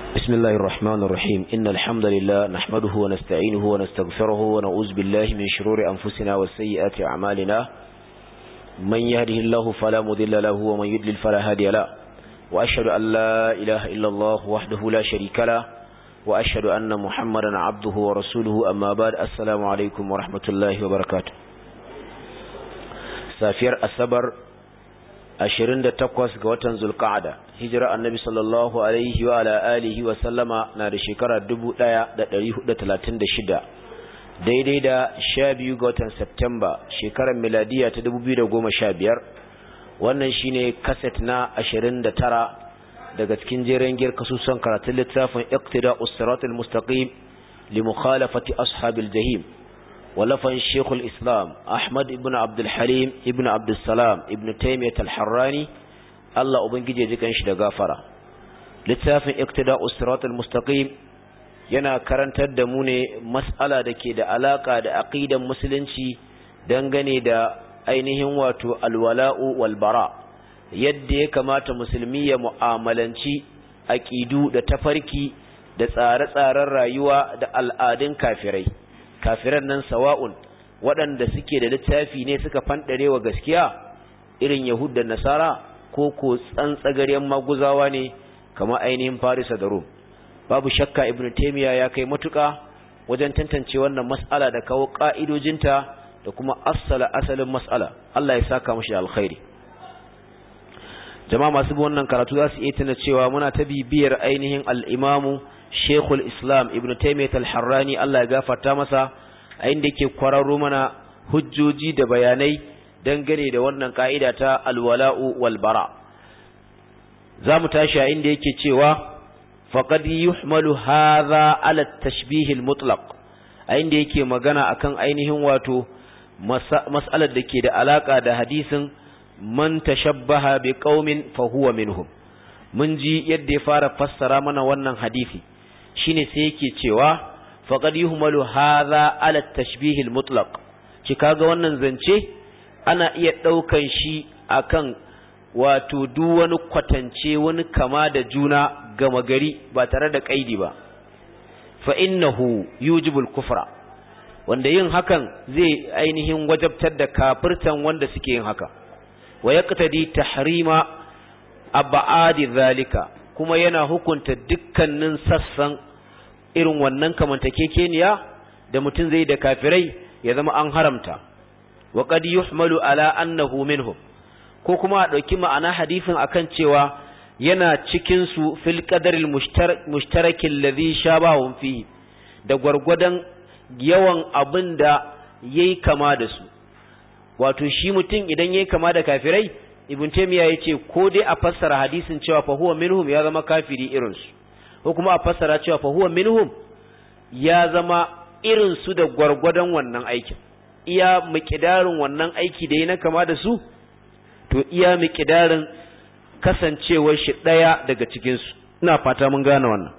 بسم الله الرحمن الرحيم إن الحمد لله نحمده ونستعينه ونستغفره ونعوذ بالله من شرور أنفسنا وسيئات أعمالنا من يهده الله فلا مذل له ومن يدلل فلا هادي له وأشهد أن لا إله إلا الله وحده لا شريك له وأشهد أن محمدا عبده ورسوله أما بعد السلام عليكم ورحمة الله وبركاته سافير السبر ashirin da takwas ga watan zulka'ada hijira annabi sallallahu alaihi wa ala alihi wa sallama na da shekara dubu ɗaya da ɗari hudu talatin da shida daidai da sha biyu ga watan septemba shekarar miladiya ta dubu biyu da goma sha biyar wannan shine kaset na ashirin da tara daga cikin jerin giyar kasusan karatun littafin iqtida usratul mustaqim li mukhalafati ashabil jahim ولفن شيخ الإسلام أحمد ابن عبد الحليم ابن عبد السلام ابن تيمية الحراني الله أبنجي جيكن شد غافرة لتافن اقتداء الصراط المستقيم yana karantar da mu ne mas'ala da ke da alaka da aqidan musulunci dangane da ainihin wato alwala'u wal bara yadda ya kamata musulmi ya mu'amalanci aqidu da tafarki da tsare-tsaren rayuwa da al'adun kafirai kafiran nan sawa'un waɗanda suke da littafi ne suka fanɗare wa gaskiya irin yahud da nasara ko ko tsantsagaren maguzawa ne kama ainihin farisa da rum babu shakka ibn taymiya ya kai matuƙa wajen tantance wannan mas'ala da kawo ƙa'idojinta da kuma asala asalin mas'ala Allah ya saka mashi alkhairi jama'a masu bi wannan karatu za su iya tuna cewa muna ta bibiyar ainihin al-imamu Sheikhul Islam Ibn Taymiyyah Al-Harrani Allah ya gafarta masa a inda yake kwararo mana hujjoji da bayanai dangane da wannan ka'ida ta alwala'u wal bara zamu tashi a inda yake cewa faqad yuhmalu hadha ala at-tashbih al-mutlaq a inda yake magana akan ainihin wato mas'alar da ke da alaka da hadisin man tashabbaha bi qaumin fa huwa minhum mun ji yadda ya fara fassara mana wannan hadisi shine sai yake cewa faqad yuhmalu hadha ala tashbih almutlaq ki kaga wannan zance ana iya daukan shi akan wato duk wani kwatance wani kama da juna gama gari ba tare da kaidi ba fa innahu yujibul kufra wanda yin hakan zai ainihin wajabtar da kafirtan wanda suke yin haka wa yaqtadi tahrima abadi zalika kuma yana hukunta dukkanin sassan irin wannan kamantakekeniya da mutum zai da kafirai ya zama an haramta wa qad yuhmalu ala annahu minhum ko kuma a dauki ma'ana hadisin akan cewa yana cikin su fil qadaril mushtaraki alladhi shabahum fihi da gwargwadon yawan abin da yayi kama da su wato shi mutum idan yayi kama da kafirai ibn taymiya yace ko dai a fassara hadisin cewa fa huwa minhum ya zama kafiri irin su ko kuma a fassara cewa fa huwa minhum ya zama irin su da gwargwadon wannan aikin iya miqdarin wannan aiki da yana kama da su to iya miqdarin kasancewar shi daya daga cikin su ina fata mun gane wannan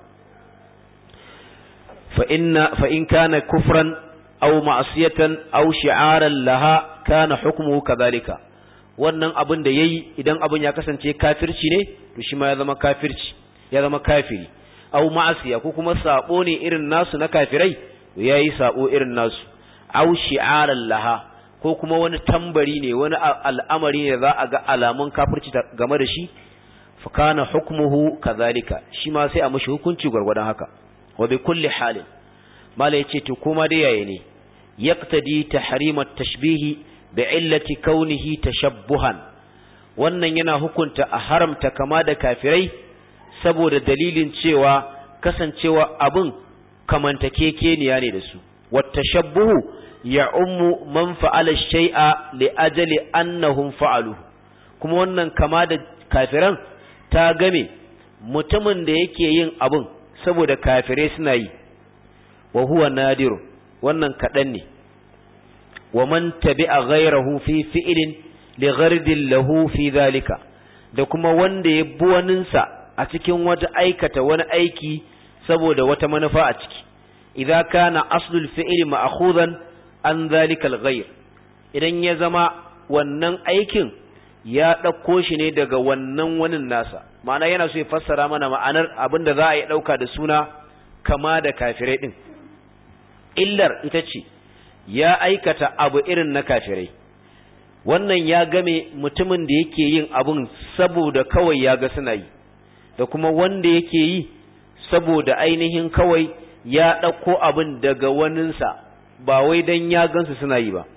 fa inna fa in kana kufran aw ma'siyatan aw shi'aran laha kana hukmuhu kadhalika wannan abin da yayi idan abin ya kasance kafirci ne to shi ma ya zama kafirci ya zama kafiri aw ma'asiya ko kuma sabo ne irin nasu na kafirai to yayi sabo irin nasu aw shi'aran laha ko kuma wani tambari ne wani al'amari ne za a ga alamun kafirci game da shi fa kana hukmuhu kadhalika shi ma sai a mishi hukunci gwargwadon haka wa bi kulli halin mala yace to kuma dai yayi ne yaqtadi tahrim at-tashbih bi'illati kaunihi tashabbuhan wannan yana hukunta a haramta kama da kafirai saboda dalilin cewa kasancewa abun kamantakekeniya ne da su wattashabbuhu ya ummu man fa'ala shay'a li ajali annahum fa'alu kuma wannan kama da kafiran ta game mutumin da yake yin abun saboda kafirai suna yi wa huwa nadiru wannan kaɗan ne wa man tabi'a ghayrahu fi fi'lin li ghardin lahu fi dhalika da kuma wanda ya bi waninsa a cikin wata aikata wani aiki saboda wata manufa a ciki idza kana aslul fi'li ma'khudan an dhalika al-ghayr idan ya zama wannan aikin ya ɗauko shi ne daga wannan wanin nasa ma'ana yana so ya fassara mana ma'anar abin da za a yi ɗauka da suna kama da kafirai ɗin illar ita ce ya aikata abu irin na kafirai wannan ya game mutumin da yake yin abun saboda kawai ya ga suna yi da kuma wanda yake yi saboda ainihin kawai ya ɗauko abin daga waninsa ba wai don ya gansu suna yi ba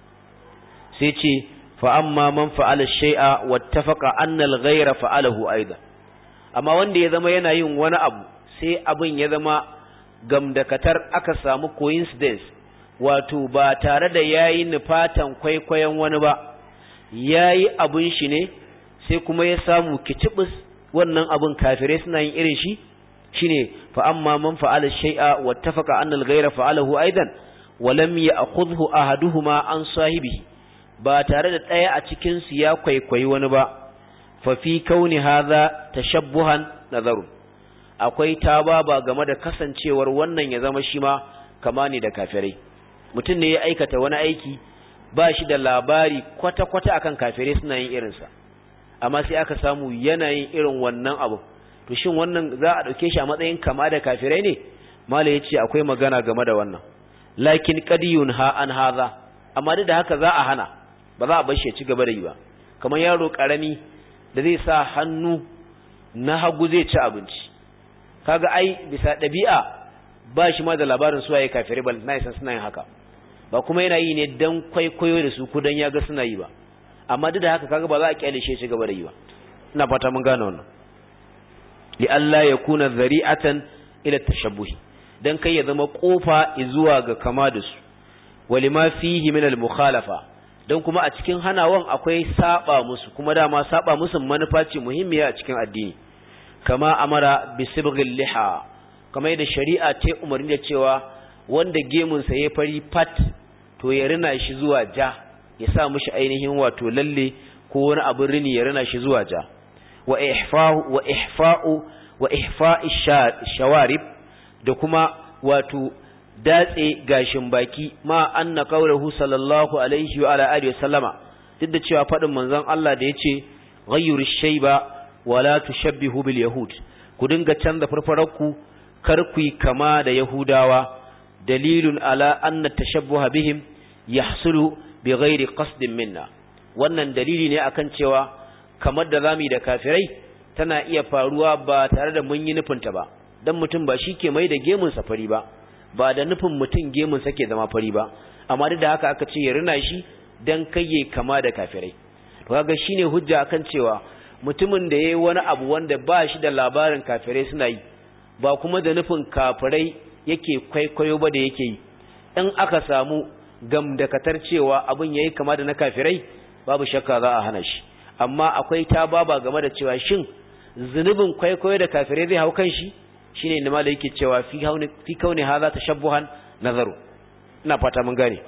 sai ce fa'amma man fa'ala shai'a wattafaka annal ghaira fa'alahu aida amma wanda ya zama yana yin wani abu sai abin ya zama gamdakatar aka samu coincidence wato ba tare da yayi nufatan kwaikwayon wani ba yayi abun shi ne sai kuma ya samu kitibus wannan abun kafirai suna yin irin shi shine fa amma man fa'ala shay'a wattafaqa anna al-ghayra fa'alahu aidan wa lam ya'khudhu ahaduhuma an sahibihi ba tare da ɗaya a cikin su ya kwaikwayi wani ba fa fi kauni hadha tashabbuhan nazarun akwai tababa game da kasancewar wannan ya zama shi ma kama ne da kafirai mutum ne ya aikata wani aiki ba shi da labari kwata-kwata akan kafirai suna yin irinsa amma sai aka samu yanayin irin wannan abu to shin wannan za a ɗauke shi a matsayin kama da kafirai ne mala ya ce akwai magana game da wannan lakin qadiyun ha an haza amma duk da haka za a hana ba za a bar shi ya ci gaba da yi ba kamar yaro karami da zai sa hannu na hagu zai ci abinci kaga ai bisa ɗabi'a ba shi ma da labarin suwaye kafirai bal na san suna yin haka ba kuma yana yi ne dan kwaikwayo da su ko dan ya ga suna yi ba amma duk da haka kaga ba za a kyale shi ci gaba da yi ba ina fata mun gane wannan li Allah ya kuna zari'atan ila tashabbuhi dan kai ya zama kofa zuwa ga kama da su walima fihi min al mukhalafa dan kuma a cikin hanawan akwai saba musu kuma dama saba musu manufa ce muhimmiya a cikin addini kama amara bi sibghil liha kama yadda shari'a ta umarni da cewa wanda gemun sa ya fari pat to ya rina shi zuwa ja ya sa mishi ainihin wato lalle ko wani abin rini ya rina shi zuwa ja wa ihfa'u wa ihfa'u wa ihfa'i shawarib da kuma wato datse gashin baki ma anna qawluhu sallallahu alaihi wa ala alihi wasallama duk da cewa fadin manzon Allah da yace ghayyiru shayba wala tushabbihu bil yahud ku dinga canza farfararku kar ku kama da yahudawa dalilun ala anna tashabbuha bihim yahsulu bighairi qasdin minna wannan dalili ne akan cewa kamar da zamu da kafirai tana iya faruwa ba tare da mun yi nufinta ba dan mutum ba shi ke mai da gemun safari ba ba da nufin mutum gemun sa ke zama fari ba amma duk da haka aka ce ya rina shi dan kayye kama da kafirai to kaga shine hujja akan cewa mutumin da yayi wani abu wanda ba shi da labarin kafirai suna yi ba kuma da nufin kafirai yake kwaikwayo ba da yake yi in aka samu gamdakatar cewa abin yayi kama da na kafirai babu shakka za a hana shi amma akwai ta baba game da cewa shin zunubin kwaikwayo da kafirai zai hau kan shi shine inda malai yake cewa fi hauni fi kauni hadha tashabbuhan nazaru ina fata mun gane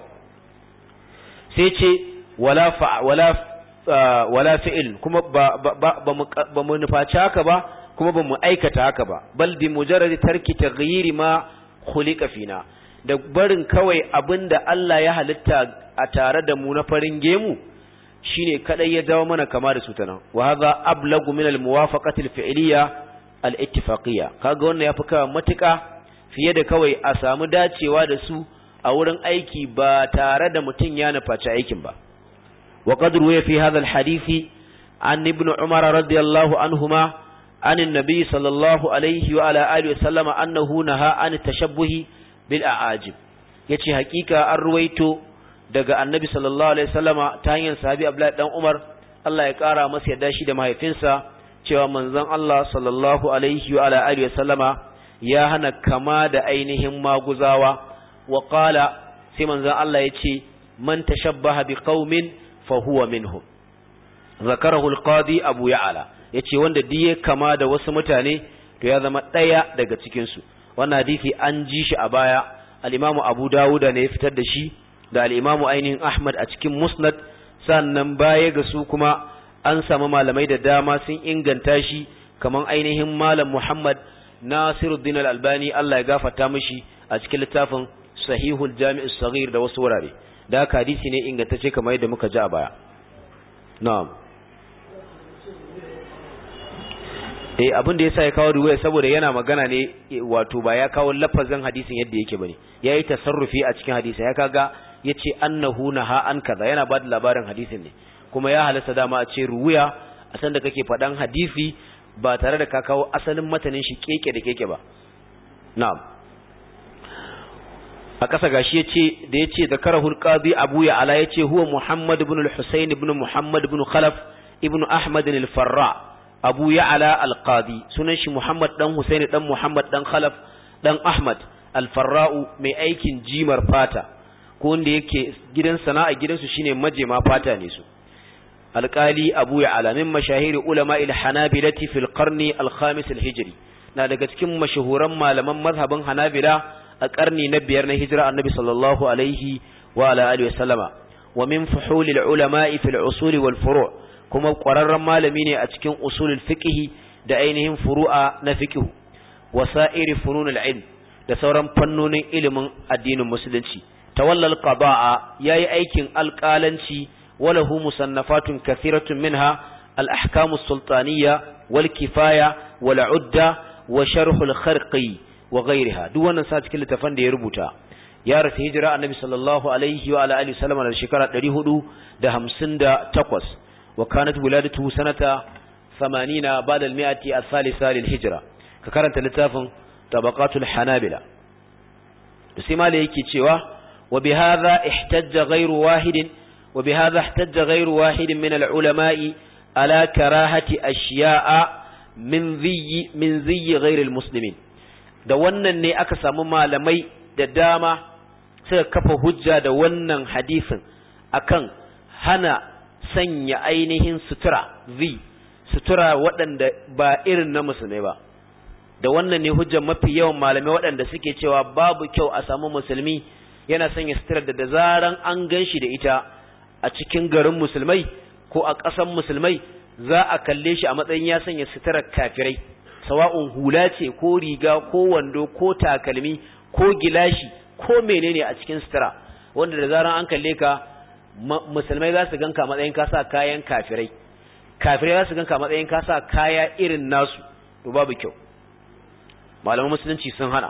sai ce wala fa wala wala fi'il kuma ba ba mu nufaci haka ba kuma ba mu aikata haka ba bal bi mujarrad tarki taghyiri ma khuliqa fina da barin kawai abinda Allah ya halitta a tare da mu na farin gemu shine kadai ya dawo mana kama da su ta nan wa hadha ablagu min al muwafaqati al fi'liya al ittifaqiyya kaga wannan yafi kawa matuka fiye da kawai a samu dacewa da su a wurin aiki ba tare da mutun ya nufaci aikin ba wa qad ruwiya fi hadha al hadisi an ibn umar radiyallahu anhuma عن النبي صلى الله عليه وعلى آله وسلم أنه نهى عن التشبه بالأعاجب yace hakika an ruwaito daga annabi sallallahu alaihi wasallama ta hanyar sahabi Abdullahi dan Umar Allah ya kara masa yadda shi da mahaifinsa cewa manzon Allah sallallahu alaihi wa ala alihi wasallama ya hana kama da ainihin maguzawa wa qala sai manzon Allah yace man tashabbaha biqaumin fa huwa minhum zakarahu al-qadi Abu Ya'la yace wanda diye kama da wasu mutane to ya zama daya daga cikin su wannan hadisi an ji shi a baya al-Imam Abu Dawuda ne ya fitar da shi da al-Imam ainihin Ahmad a cikin Musnad sannan baya ga su kuma an samu malamai da dama sun inganta shi kaman ainihin Malam Muhammad Nasiruddin Al-Albani Allah ya gafarta mishi a cikin littafin Sahihul Jami'us Saghir da wasu wurare da haka hadisi ne ingantacce kamar yadda muka ji a baya na'am eh abin da yasa ya kawo riwaya saboda yana magana ne wato ba ya kawo lafazin hadisin yadda yake bane yayi tasarrufi a cikin hadisi ya kaga yace annahu naha an kaza yana ba da labarin hadisin ne kuma ya halasta dama a ce ruwaya a san da kake faɗan hadisi ba tare da ka kawo asalin matanin shi keke da keke ba na'am a ƙasa gashi yace da yace zakarahul qadi abu ya ala yace huwa muhammad ibn al-husayn ibn muhammad ibn khalaf ibn ahmad al-farra abu ya ala al-qadi sunan shi muhammad dan husayn dan muhammad dan khalaf dan ahmad al-farra'u mai aikin jimar fata ko wanda yake gidan sana'a gidansu shine majema fata ne su alƙali abu ya ala min mashahiri ulama il-hanabilati fil qarni al-khamis al-hijri na daga cikin mashahuran malaman mazhabin hanabila a ƙarni na biyar na hijira annabi sallallahu alaihi wa ala alihi wasallama wa min fuhulil ulama'i fil usuli wal furu' kuma ƙwararren malami ne a cikin usulul fiqh da ainihin furu'a na fiqh wa sa'iri fununul ilm da sauran fannonin ilimin addinin musulunci tawallal qada'a yayi aikin alƙalanci walahu musannafatun kathiratun minha al ahkamus sultaniyya wal kifaya wal udda wa sharhul kharqi wa ghairiha duk wannan sa cikin littafan da ya rubuta ya rasu hijira annabi sallallahu alaihi wa ala alihi wasallam da shekara 458 wa kanat wiladatuhu sanata 80 ba'da al-mi'ati al-thalitha lil hijra ka karanta littafin tabaqatul hanabila da sai mala yake cewa wa bihadha ihtajja ghairu wahidin wa bihadha ihtajja ghairu wahidin min al-ulama'i ala karahati ashiya'a min ziyyi min ziyyi ghairil muslimin da wannan ne aka samu malamai da dama suka kafa hujja da wannan hadisin akan hana sanya ainihin sutura zi sutura waɗanda ba irin na musulmai ba da wannan ne hujjar mafi yawan malamai waɗanda suke cewa babu kyau a samu musulmi yana sanya sutura da da zaran an gan shi da ita a cikin garin musulmai ko a ƙasan musulmai za a kalle shi a matsayin ya sanya suturar kafirai sawa'un hula ce ko riga ko wando ko takalmi ko gilashi ko menene a cikin sutura wanda da zaran an kalle ka musulmai za su ganka matsayin ka sa kayan kafirai kafirai za su ganka matsayin ka sa kaya irin nasu to babu kyau malaman musulunci sun hana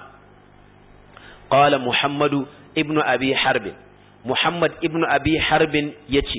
qala muhammadu ibnu abi harbin muhammad ibnu abi harbin yace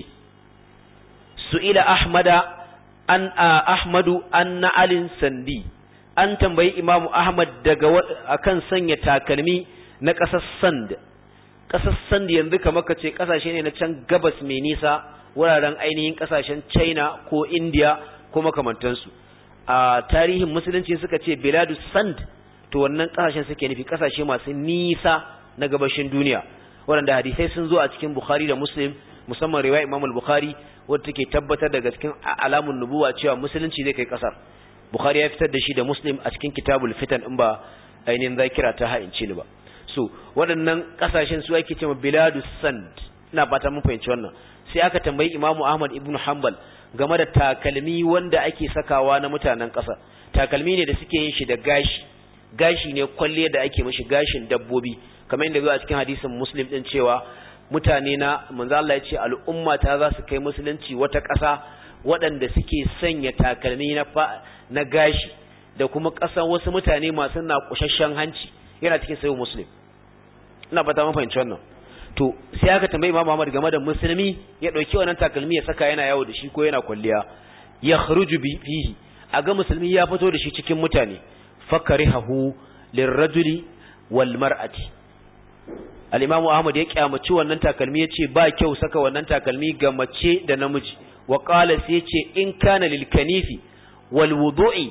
su'ila ahmada an ahmadu an na'alin sandi an tambayi imamu ahmad daga akan sanya takalmi na ƙasar sand ƙasar sand yanzu kamar ka ce ƙasashe ne na can gabas mai nisa wuraren ainihin ƙasashen china ko india ko makamantansu a tarihin musulunci suka ce biladu sand to wannan ƙasashen suke nufi ƙasashe masu nisa na gabashin duniya waɗanda hadisai sun zo a cikin bukhari da muslim musamman riwaya imam al-bukhari wadda take tabbatar daga cikin alamun nubuwa cewa musulunci zai kai kasar bukhari ya fitar da shi da muslim a cikin kitabul fitan in ba ainihin zakira ta ha'inci ni ba so waɗannan kasashen su ake cewa biladu sand ina fata mun fahimci wannan sai aka tambayi imamu ahmad ibn hanbal game da takalmi wanda ake sakawa na mutanen ƙasa takalmi ne da suke yin shi da gashi gashi ne kwalle da ake mishi gashin dabbobi kamar yadda zo a cikin hadisin muslim din cewa mutane na manzo Allah ya ce al'umma ta za su kai musulunci wata ƙasa waɗanda suke sanya takalmi na na gashi da kuma ƙasan wasu mutane masu na kushashen hanci yana cikin sayo muslim ina fata mun fahimci wannan to sai aka tambayi Imam Muhammad game da musulmi ya dauki wannan takalmi ya saka yana yawo da shi ko yana kwalliya ya khruju bi fihi aga musulmi ya fito da shi cikin mutane fakarihahu lirrajuli wal mar'ati al-imamu ahmad ya kyamaci wannan takalmi yace ba kyau saka wannan takalmi ga mace da namiji wa qala sai yace in kana lil kanifi wal wudu'i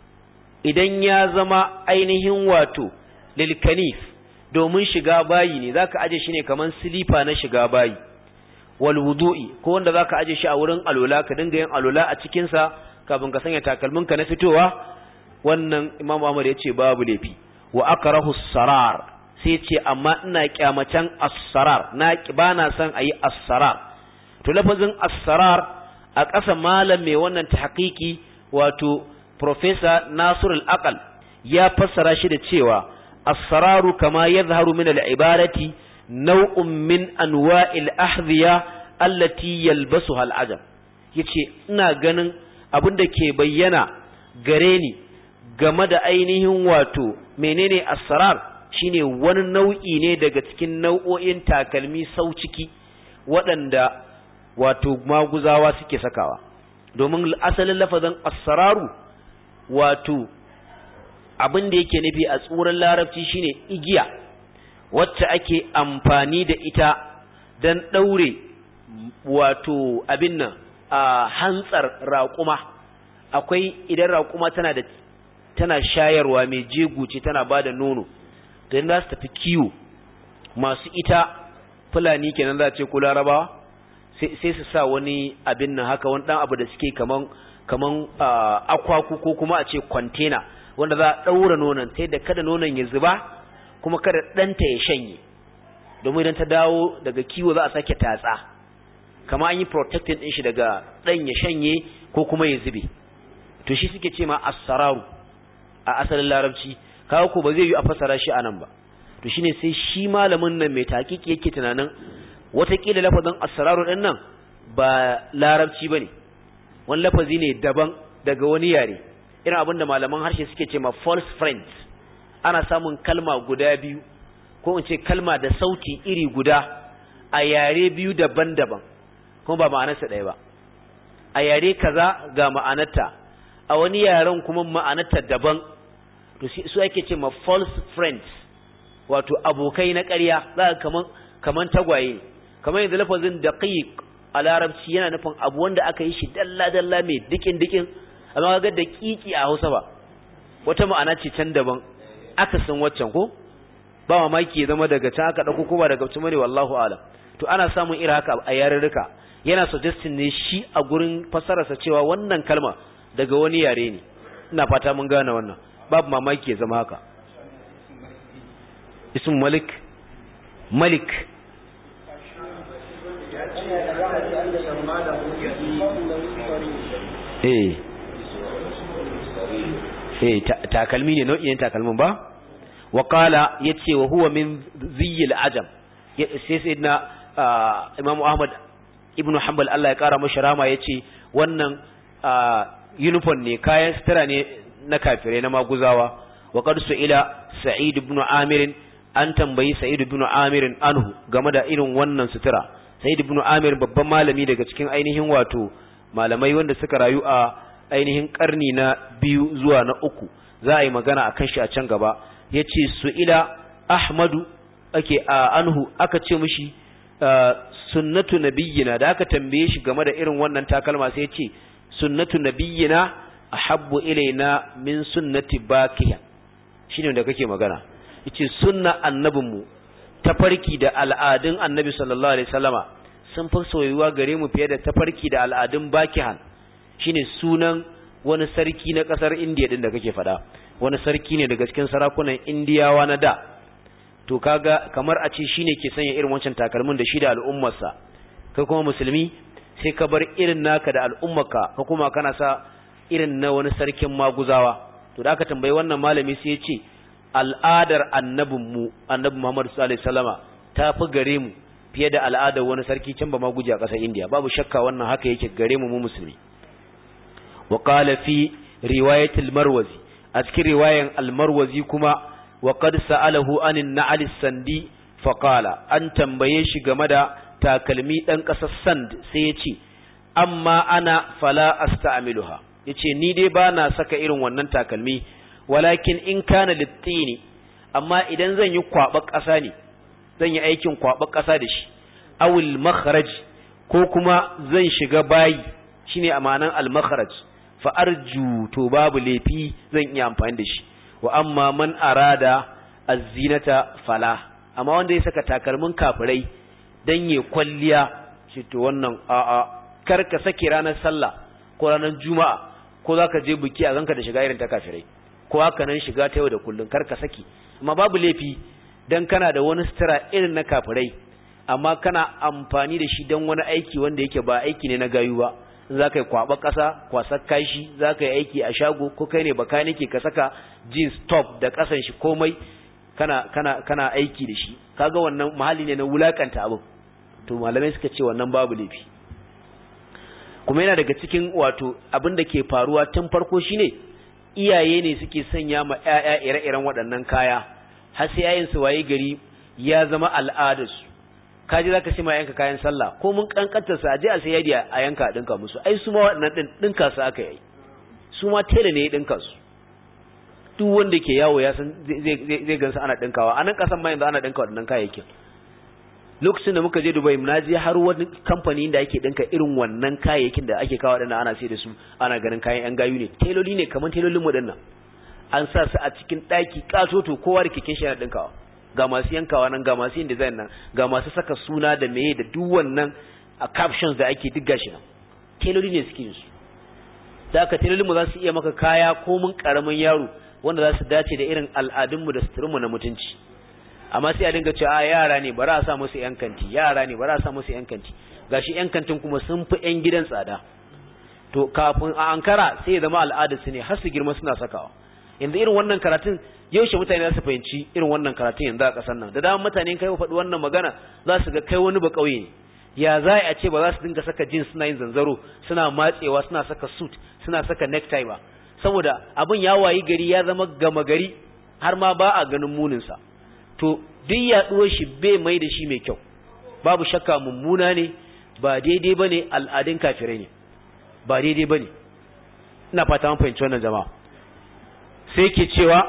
idan ya zama ainihin wato lil kanif domin shiga bayi ne zaka aje shi ne kaman silifa na shiga bayi wal wudu'i ko wanda zaka aje shi a wurin alola ka dinga yin alola a cikin sa kafin ka sanya takalminka na fitowa wannan imamu ahmad yace babu laifi wa akrahu sarar sai ce amma ina kyamacen as-sarar na ba na son ayi as-sarar to lafazin as-sarar a ƙasa malam mai wannan tahqiqi wato professor Nasir al-Aqal ya fassara shi da cewa as-sararu kama yadhharu min al-ibarati naw'un min anwa'il ahdhiya allati yalbasuha al-ajam yace ina ganin abin da ke bayyana gare ni game da ainihin wato menene asrar shine wani nau'i ne daga cikin nau'o'in takalmi sau ciki waɗanda wato maguzawa suke sakawa domin asalin lafazin asraru wato abin da yake nufi a tsuran larabci shine igiya wacce ake amfani da ita don ɗaure wato abin nan a hantsar raƙuma akwai idan raƙuma tana da tana shayarwa mai jego ce tana ba da nono don za su tafi kiwo masu ita fulani kenan za a ce ko larabawa sai su sa wani abin nan haka wani ɗan abu da suke kaman kaman akwaku ko kuma a ce kwantena wanda za a ɗaura nonon ta da kada nonon ya zuba kuma kada ɗanta ya shanye domin idan ta dawo daga kiwo za a sake tatsa kama an yi protecting ɗin shi daga ɗan ya shanye ko kuma ya zube to shi suke ce ma asararu a asalin larabci kawo ko ba zai yi a fasara shi a nan ba to shine sai shi malamin nan mai takiki yake tunanin watakila lafazin asararu ɗin nan ba larabci ba ne wani lafazi ne daban daga wani yare irin abin da malaman harshe suke ce ma false friends ana samun kalma guda biyu ko in ce kalma da sauti iri guda a yare biyu daban-daban kuma ba ma'anarsa ɗaya ba a yare kaza ga ma'anarta a wani yaren kuma ma'anarta daban to su ake ce ma false friends wato abokai na ƙarya za ka kaman kaman tagwaye kamar yanzu lafazin daqiq a larabci yana nufin abu wanda aka yi shi dalla-dalla mai dikin-dikin amma ga da kiki a Hausa ba wata ma'ana ce can daban aka san waccan ko ba mamaki ya zama daga can aka dauko ko ba daga can bane wallahu alam to ana samun irin haka a yarurruka yana suggesting ne shi a gurin fasararsa cewa wannan kalma daga wani yare ne ina fata mun gane wannan babu mamaki ya zama haka ism malik malik eh eh takalmi ne nau'in takalmin ba wa qala yace wa huwa min ziyil ajam sai sayyidina imamu ahmad ibnu hanbal Allah ya kara masa rama yace wannan uniform ne kayan sutura ne na kafirai na maguzawa wa qad ila sa'id ibn amir an tambayi sa'id ibn amir anhu game da irin wannan sutura sa'id ibn amir babban malami daga cikin ainihin wato malamai wanda suka rayu a ainihin karni na biyu zuwa na uku za a yi magana a kan shi a can gaba ya ce su'ila ahmadu ake a anhu aka ce mishi sunnatu nabiyyina da aka tambaye shi game da irin wannan takalma sai ya ce sunnatu nabiyyina ahabbu ilaina min sunnati bakiya shine da kake magana yace sunna annabinmu tafarki da al'adun annabi sallallahu alaihi wasallama sun fi soyuwa gare mu fiye da tafarki da al'adun bakihan shine sunan wani sarki na kasar indiya din da kake faɗa wani sarki ne daga cikin sarakunan indiyawa na da to kaga kamar a ce shine ke sanya irin wancan takalmin da shi da al'ummarsa kai kuma musulmi sai ka bar irin naka da al'ummarka ka kuma kana sa irin na wani sarkin maguzawa to da aka tambayi wannan malami sai ya ce al'adar annabinmu annabi Muhammad sallallahu alaihi wasallama ta fi gare mu fiye da al'adar wani sarki can ba ma guje a ƙasar India babu shakka wannan haka yake gare mu mu musulmi wa qala fi riwayat al-marwazi a cikin riwayan al-marwazi kuma wa qad sa'alahu anin na'al sandi fa qala an tambaye shi game da takalmi dan ƙasar sand sai ya ce amma ana fala asta'miluha yace ni dai ba na saka irin wannan takalmi walakin in kana littini amma idan zan yi kwaba ƙasa ne zan yi aikin kwaba ƙasa da shi awil makharaj ko kuma zan shiga bayi shine amanan al makharaj fa arju to babu laifi zan iya amfani da shi wa amma man arada az-zinata fala amma wanda ya saka takalmin kafirai dan ya kwalliya shi to wannan a'a kar ka saki ranar sallah ko ranar juma'a ko zaka je biki a ganka da shiga irin ta kafirai ko haka nan shiga ta yau da kullun kar ka saki amma babu laifi dan kana da wani sutura irin na kafirai amma kana amfani da shi dan wani aiki wanda yake ba aiki ne na gayu ba za ka yi kwaba ƙasa kwasar kashi za ka yi aiki a shago ko kai ne baka nake ka saka jeans top da ƙasan shi komai kana kana kana aiki da shi kaga wannan mahalli ne na wulakanta abin to malamai suka ce wannan babu laifi kuma yana daga cikin wato abin da ke faruwa tun farko shine iyaye ne suke sanya ma ƴaƴa ire-iren waɗannan kaya har sai yayin su waye gari ya zama al'adarsu kaji zaka sai ma yanka kayan sallah ko mun kankanta su aje a sai yadi a yanka a dinka musu ai su ma waɗannan din dinka su aka yi su ma tele ne ya dinka su duk wanda ke yawo ya san zai zai gansu ana dinkawa anan kasan ma yanzu ana dinka waɗannan kayayyakin lokacin da muka je Dubai na je har wani kamfani da ake dinka irin wannan kayayyakin da ake kawo waɗannan ana sai da su ana ganin kayan yan gayu ne teloli ne kamar telolin mu dinnan an sa su a cikin ɗaki katoto kowa da keken shi yana dinkawa ga masu yankawa nan ga masu yin design nan ga masu saka suna da meye da duk wannan a captions da ake duk gashi nan teloli ne suke su da aka telolin mu za su iya maka kaya ko mun karamin yaro wanda za su dace da irin al'adun mu da suturin mu na mutunci amma sai a dinga cewa a yara ne bara a sa musu yan kanti yara ne bara a sa musu yan kanti gashi yan kantin kuma sun fi yan gidan tsada to kafin a ankara sai ya zama al'adar su ne har su girma suna sakawa yanzu irin wannan karatun yaushe mutane za su fahimci irin wannan karatun yanzu a ƙasar nan da dama mutane kai faɗi wannan magana za su ga kai wani ba ƙauye ne ya za a ce ba za su dinga saka jeans suna yin zanzaro suna matsewa suna saka suit suna saka necktie ba saboda abin ya wayi gari ya zama gama gari har ma ba a ganin muninsa to duk yaɗuwar shi bai mai da shi mai kyau babu shakka mummuna ne ba daidai ba ne al'adun kafirai ne ba daidai ba ne ina fata an fahimci wannan jama'a sai ke cewa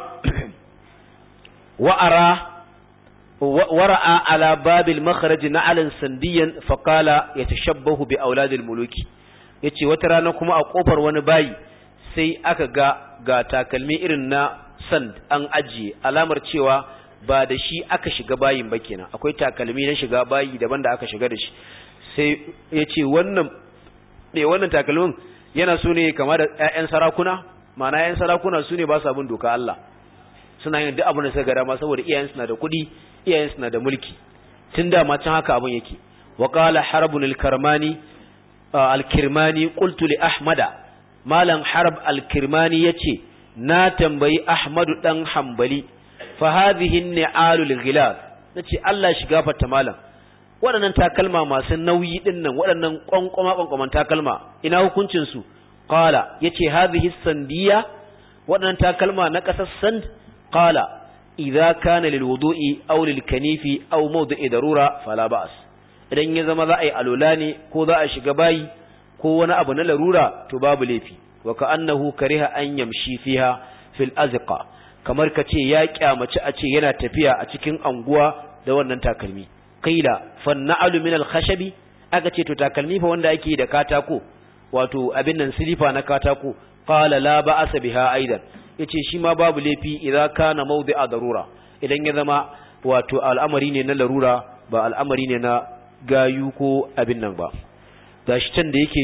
wa'ara wara'a ala babil makharaj na'alan sandiyan faqala yatashabbahu bi auladil muluki yace wata rana kuma a kofar wani bayi sai aka ga ga takalmi irin na sand an ajiye alamar cewa ba da shi aka shiga bayin ba kenan akwai takalmi na shiga bayi daban da aka shiga da shi sai yace wannan me wannan takalmin yana so ne kama da ƴaƴan sarakuna ma'ana ƴaƴan sarakuna su ne ba su abin doka Allah suna yin duk abin da suka ga dama saboda iyayen suna da kuɗi iyayen suna da mulki tun da ma can haka abin yake wa qala harbun al-karmani al-kirmani qultu li ahmada malam harb al-kirmani yace na tambayi ahmadu dan hanbali fa hadhihi an-ni'alu al-ghilaz nace Allah shiga fata malam waɗannan takalma masu nauyi din nan waɗannan kwankwama kwankwaman takalma ina hukuncin su qala yace hadhihi sandiya waɗannan takalma na ƙasar sand qala idza kana lil wudu'i aw lil kanifi aw mawdi'i darura fala ba's idan ya zama za a yi alola ne ko za a shiga bayi ko wani abu na larura to babu laifi wa ka'annahu kariha an yamshi fiha fil azqa kamar kace ya kyamaci a ce yana tafiya a cikin anguwa da wannan takalmi qila fanna'alu min al khashabi aka ce to takalmi fa wanda ake da katako wato abin nan silifa na katako qala la ba'asa biha aidan yace shi ma babu laifi idan kana mawdi'a darura idan ya zama wato al'amari ne na larura ba al'amari ne na gayu ko abin nan ba gashi can da yake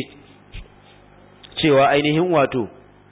cewa ainihin wato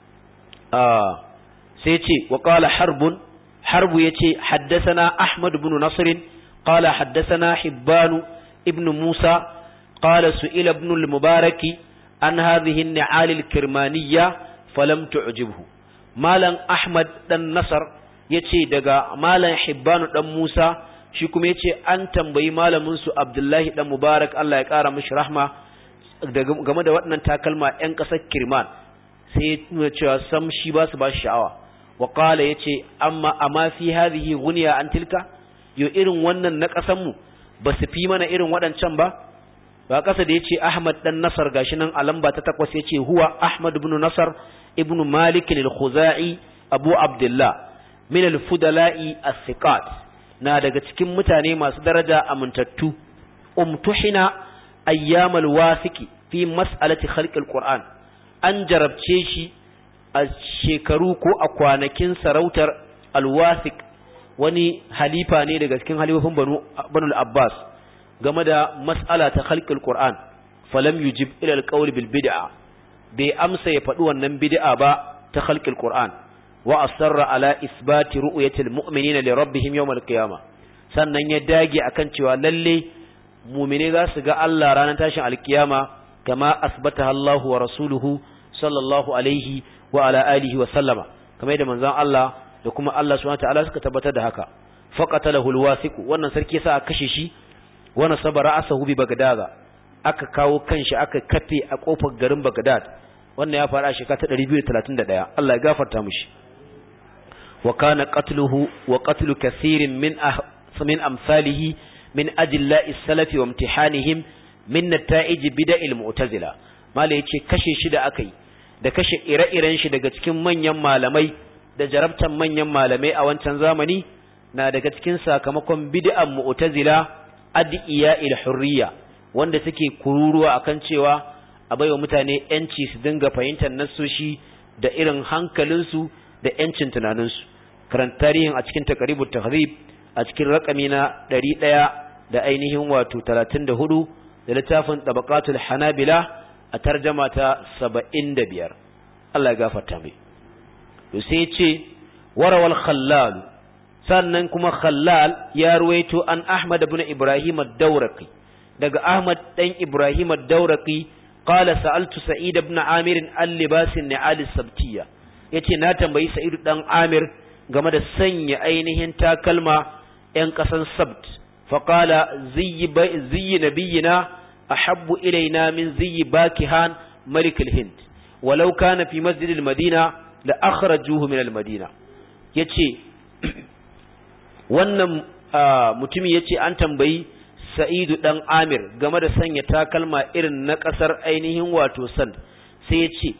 a sai ce wa qala harbun harbu yace haddathana ahmad ibn nasr qala haddathana hibban ibn musa qala su'ila ibn al-mubaraki an hadhihi an-ni'al al-kirmaniyya falam tu'jibhu malam ahmad dan nasar yace daga malam hibbanu dan musa shi kuma yace an tambayi malamin su abdullahi dan mubarak Allah ya kara mishi rahma game da waɗannan takalma ƴan ƙasar kirman sai ya cewa sam shi ba su ba shi sha'awa wa qala yace amma amma fi hadhihi ghuniya an tilka yo irin wannan na ƙasar mu ba su fi mana irin waɗancan ba ba ƙasa da yace ahmad dan nasar gashi nan a lamba ta takwas yace huwa ahmad ibn nasar ibn malik al-khuzai abu abdullah min al-fudala'i as-siqat na daga cikin mutane masu daraja amintattu umtuhina ayyamal wasiki fi mas'alati khalqil qur'an an jarabce shi a shekaru ko a kwanakin sarautar alwasik wani halifa ne daga cikin halifofin banu banu abbas game da mas'ala ta khalqil qur'an falam yujib ila alqawl bil bid'a bai amsa ya faɗi wannan bid'a ba ta khalqil qur'an wa asarra ala isbati ru'yatil mu'minina li rabbihim yawm al-qiyamah sannan ya dage akan cewa lalle mu'mine za su ga Allah ranar tashin alkiyama kama asbataha Allah wa rasuluhu sallallahu alaihi wa ala alihi wa sallama kamar yadda manzon Allah da kuma Allah subhanahu wa ta'ala suka tabbatar da haka faqatalahu al-wasiq wannan sarki sa aka kashe shi wa nasaba ra'sahu bi bagdad aka kawo kanshi aka kafe a kofar garin bagdad wannan ya fara shekara ta 231 Allah ya gafarta mishi wa kana qatluhu wa qatlu kaseerin min min amsalihi min ajilla'i salafi wa imtihanihim min nata'ij bida'il mu'tazila mala yace kashe shi da akai da kashe ire-iren shi daga cikin manyan malamai da jarabtan manyan malamai a wancan zamani na daga cikin sakamakon bid'an mu'tazila adiya il hurriya wanda suke kururuwa akan cewa a baiwa mutane yanci su dinga fahimtar nassoshi da irin hankalinsu da yancin tunaninsu karanta tarihin a cikin taqribut tahrib a cikin rakami na 100 da ainihin wato 34 da littafin tabaqatul hanabila a tarjama ta 75 Allah ya gafarta mai to sai ya ce warawal khallal sannan kuma khallal ya ruwaito an Ahmad ibn Ibrahim ad-Dawraqi daga Ahmad dan Ibrahim ad-Dawraqi qala sa'altu Sa'id ibn Amir al-libas an-ni'al as-sabtiyya yace na tambayi Sa'id dan Amir game da sanya ainihin takalma ‘yan ƙasan sabt faƙala ziyi nabiyina a habbu ilaina min ziyi bakihan malikul hind walau kana fi masjidil madina da akhrajuhu min al-madina yace wannan mutumin yace an tambayi sa'idu dan amir game da sanya takalma irin na ƙasar ainihin wato sand sai yace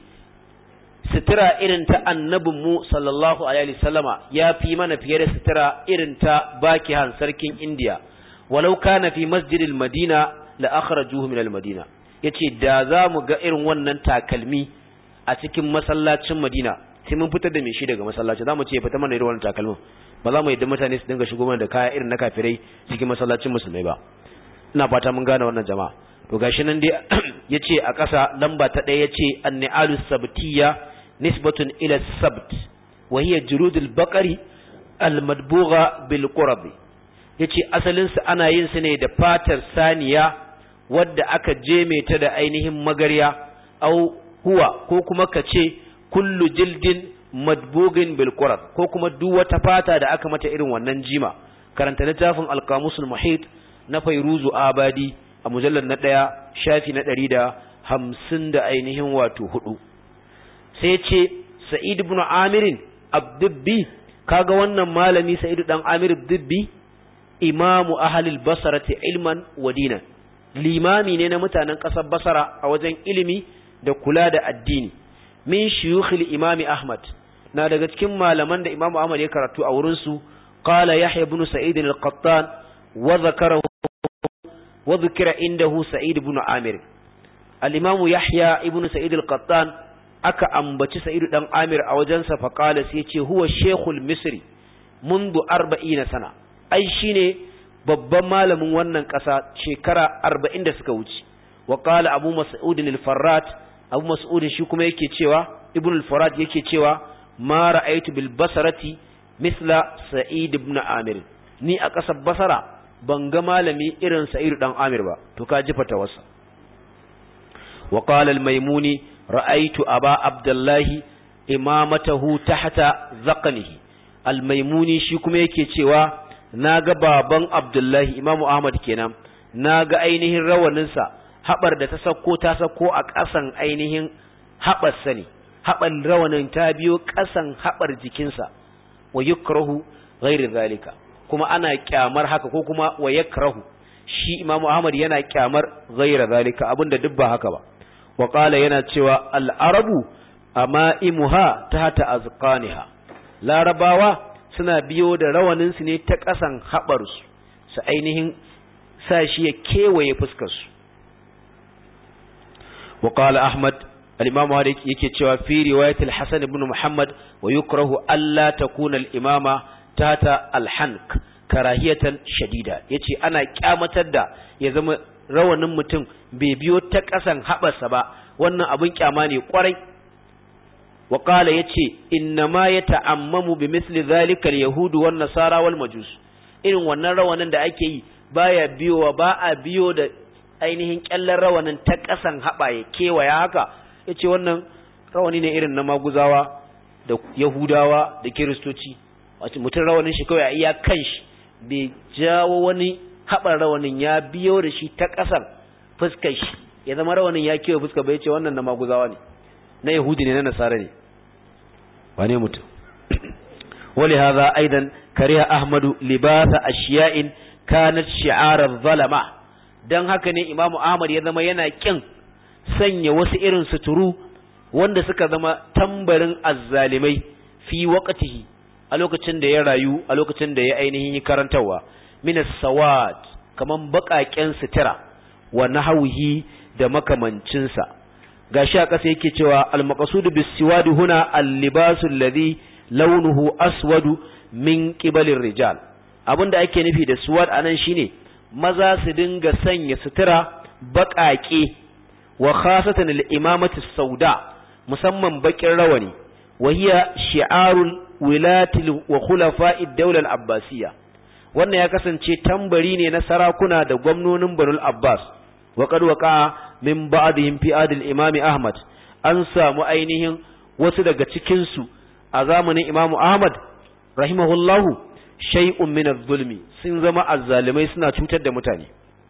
sutura irin ta annabin mu sallallahu alaihi wasallama ya fi mana fiye da sutura irin ta bakihan sarkin indiya walau kana fi masjidil madina la akhrajuhu min al madina yace da za mu ga irin wannan takalmi a cikin masallacin madina sai mun fitar da me shi daga masallaci za mu ce fita mana irin wannan takalmin ba za mu yadda mutane su dinga shigo mana da kaya irin na kafirai cikin masallacin musulmai ba ina fata mun gane wannan jama'a to gashi nan dai yace a ƙasa lamba ta ɗaya yace an-ni'alus sabtiyya nisbatun ila sabt wa hiya juludul baqari al-madbugha bil qurab yace asalin su ana yin su ne da fatar saniya wadda aka jeme ta da ainihin magarya au huwa ko kuma kace kullu jildin madbugin bil qurab ko kuma duk wata fata da aka mata irin wannan jima karanta littafin al-qamusul muhit na fairuzu abadi a mujallar na ɗaya shafi na ɗari da hamsin da ainihin wato hudu sai ce sa'id ibn amirin abdubbi kaga wannan malami sa'id dan amir abdubbi imamu ahlil basarati ilman wa dinan limami ne na mutanen ƙasar basara a wajen ilimi da kula da addini min shuyukhil imami ahmad na daga cikin malaman da imamu ahmad ya karatu a wurin su qala yahya ibn sa'id al-qattan wa zakarahu wa dhukira indahu sa'id ibn amir al-imam yahya ibn sa'id al-qattan aka ambaci sa'id dan amir a wajensa fa qala sai ce huwa shaykhul misri منذ 40 sana ai shine babban malamin wannan ƙasa shekara 40 da suka wuce wa qala abu mas'ud al-farrat abu mas'ud shi kuma yake cewa ibn al-farrat yake cewa ma ra'aytu bil basarati misla sa'id ibn amir ni a ƙasar basara ban ga malami irin sa'id dan amir ba to ka ji fatawarsa wa qala al-maimuni ra'aytu aba abdullahi imamatahu tahta zaqnihi al-maimuni shi kuma yake cewa naga baban abdullahi imamu ahmad kenan naga ainihin rawaninsa haɓar da ta sako ta sako a ƙasan ainihin haɓar sani haɓar rawanin ta biyo ƙasan haɓar jikinsa wa yukrahu ghairi zalika kuma ana kyamar haka ko kuma wa yakrahu shi Imam Ahmad yana kyamar ghaira zalika abinda duk ba haka ba wa qala yana cewa al-arabu amaimuha tahta azqaniha larabawa suna biyo da rawanin su ne ta kasan habar su su ainihin sa shi ya kewaye fuskar su wa qala Ahmad al-Imam Malik yake cewa fi riwayat al-Hasan ibn Muhammad wa yukrahu alla takuna al-imama tata alhank karahiyatan shadida yace ana kyamatar da ya zama rawanin mutum bai biyo ta kasan haɓarsa ba wannan abin kyama ne kwarai wa qala yace innama yata'ammamu bi misli zalika al-yahud wan nasara wal majus irin wannan rawanin da ake yi baya biyowa ba a biyo da ainihin kyallar rawanin ta kasan haɓa ya kewaya haka yace wannan rawani ne irin na maguzawa da yahudawa da kiristoci wace mutum rawanin shi kawai a iya kan shi bai jawo wani haɓar rawanin ya biyo da shi ta ƙasar fuskar shi ya zama rawanin ya kewa fuskar bai ce wannan na maguzawa ne na yahudi ne na nasara ne wane mutum wali hadha aidan kariha ahmadu libasa ashiya'in kanat shi'arar zalama dan haka ne imamu ahmad ya zama yana kin sanya wasu irin suturu wanda suka zama tambarin azzalimai fi waqtihi a lokacin da ya rayu a lokacin da ya ainihin yi karantawa min as-sawad kaman baƙaƙen sutura wa nahwihi da makamancinsa gashi a ƙasa yake cewa al-maqsud bis-siwad huna al-libasu alladhi launuhu aswadu min qibalir rijal abinda ake nufi da suwad anan shine maza su dinga sanya sutura baƙaƙe wa khasatan al-imamati sauda musamman bakin rawani wa hiya shi'arul wilati wa khulafa'id dawla al-abbasiyya wannan ya kasance tambari ne na sarakuna da gwamnonin Banul Abbas wa qad waqa min ba'dihim fi adil imam Ahmad an samu ainihin wasu daga cikin su a zamanin Imam Ahmad rahimahullahu shay'un min adh-dhulmi sun zama azzalimai suna cutar da mutane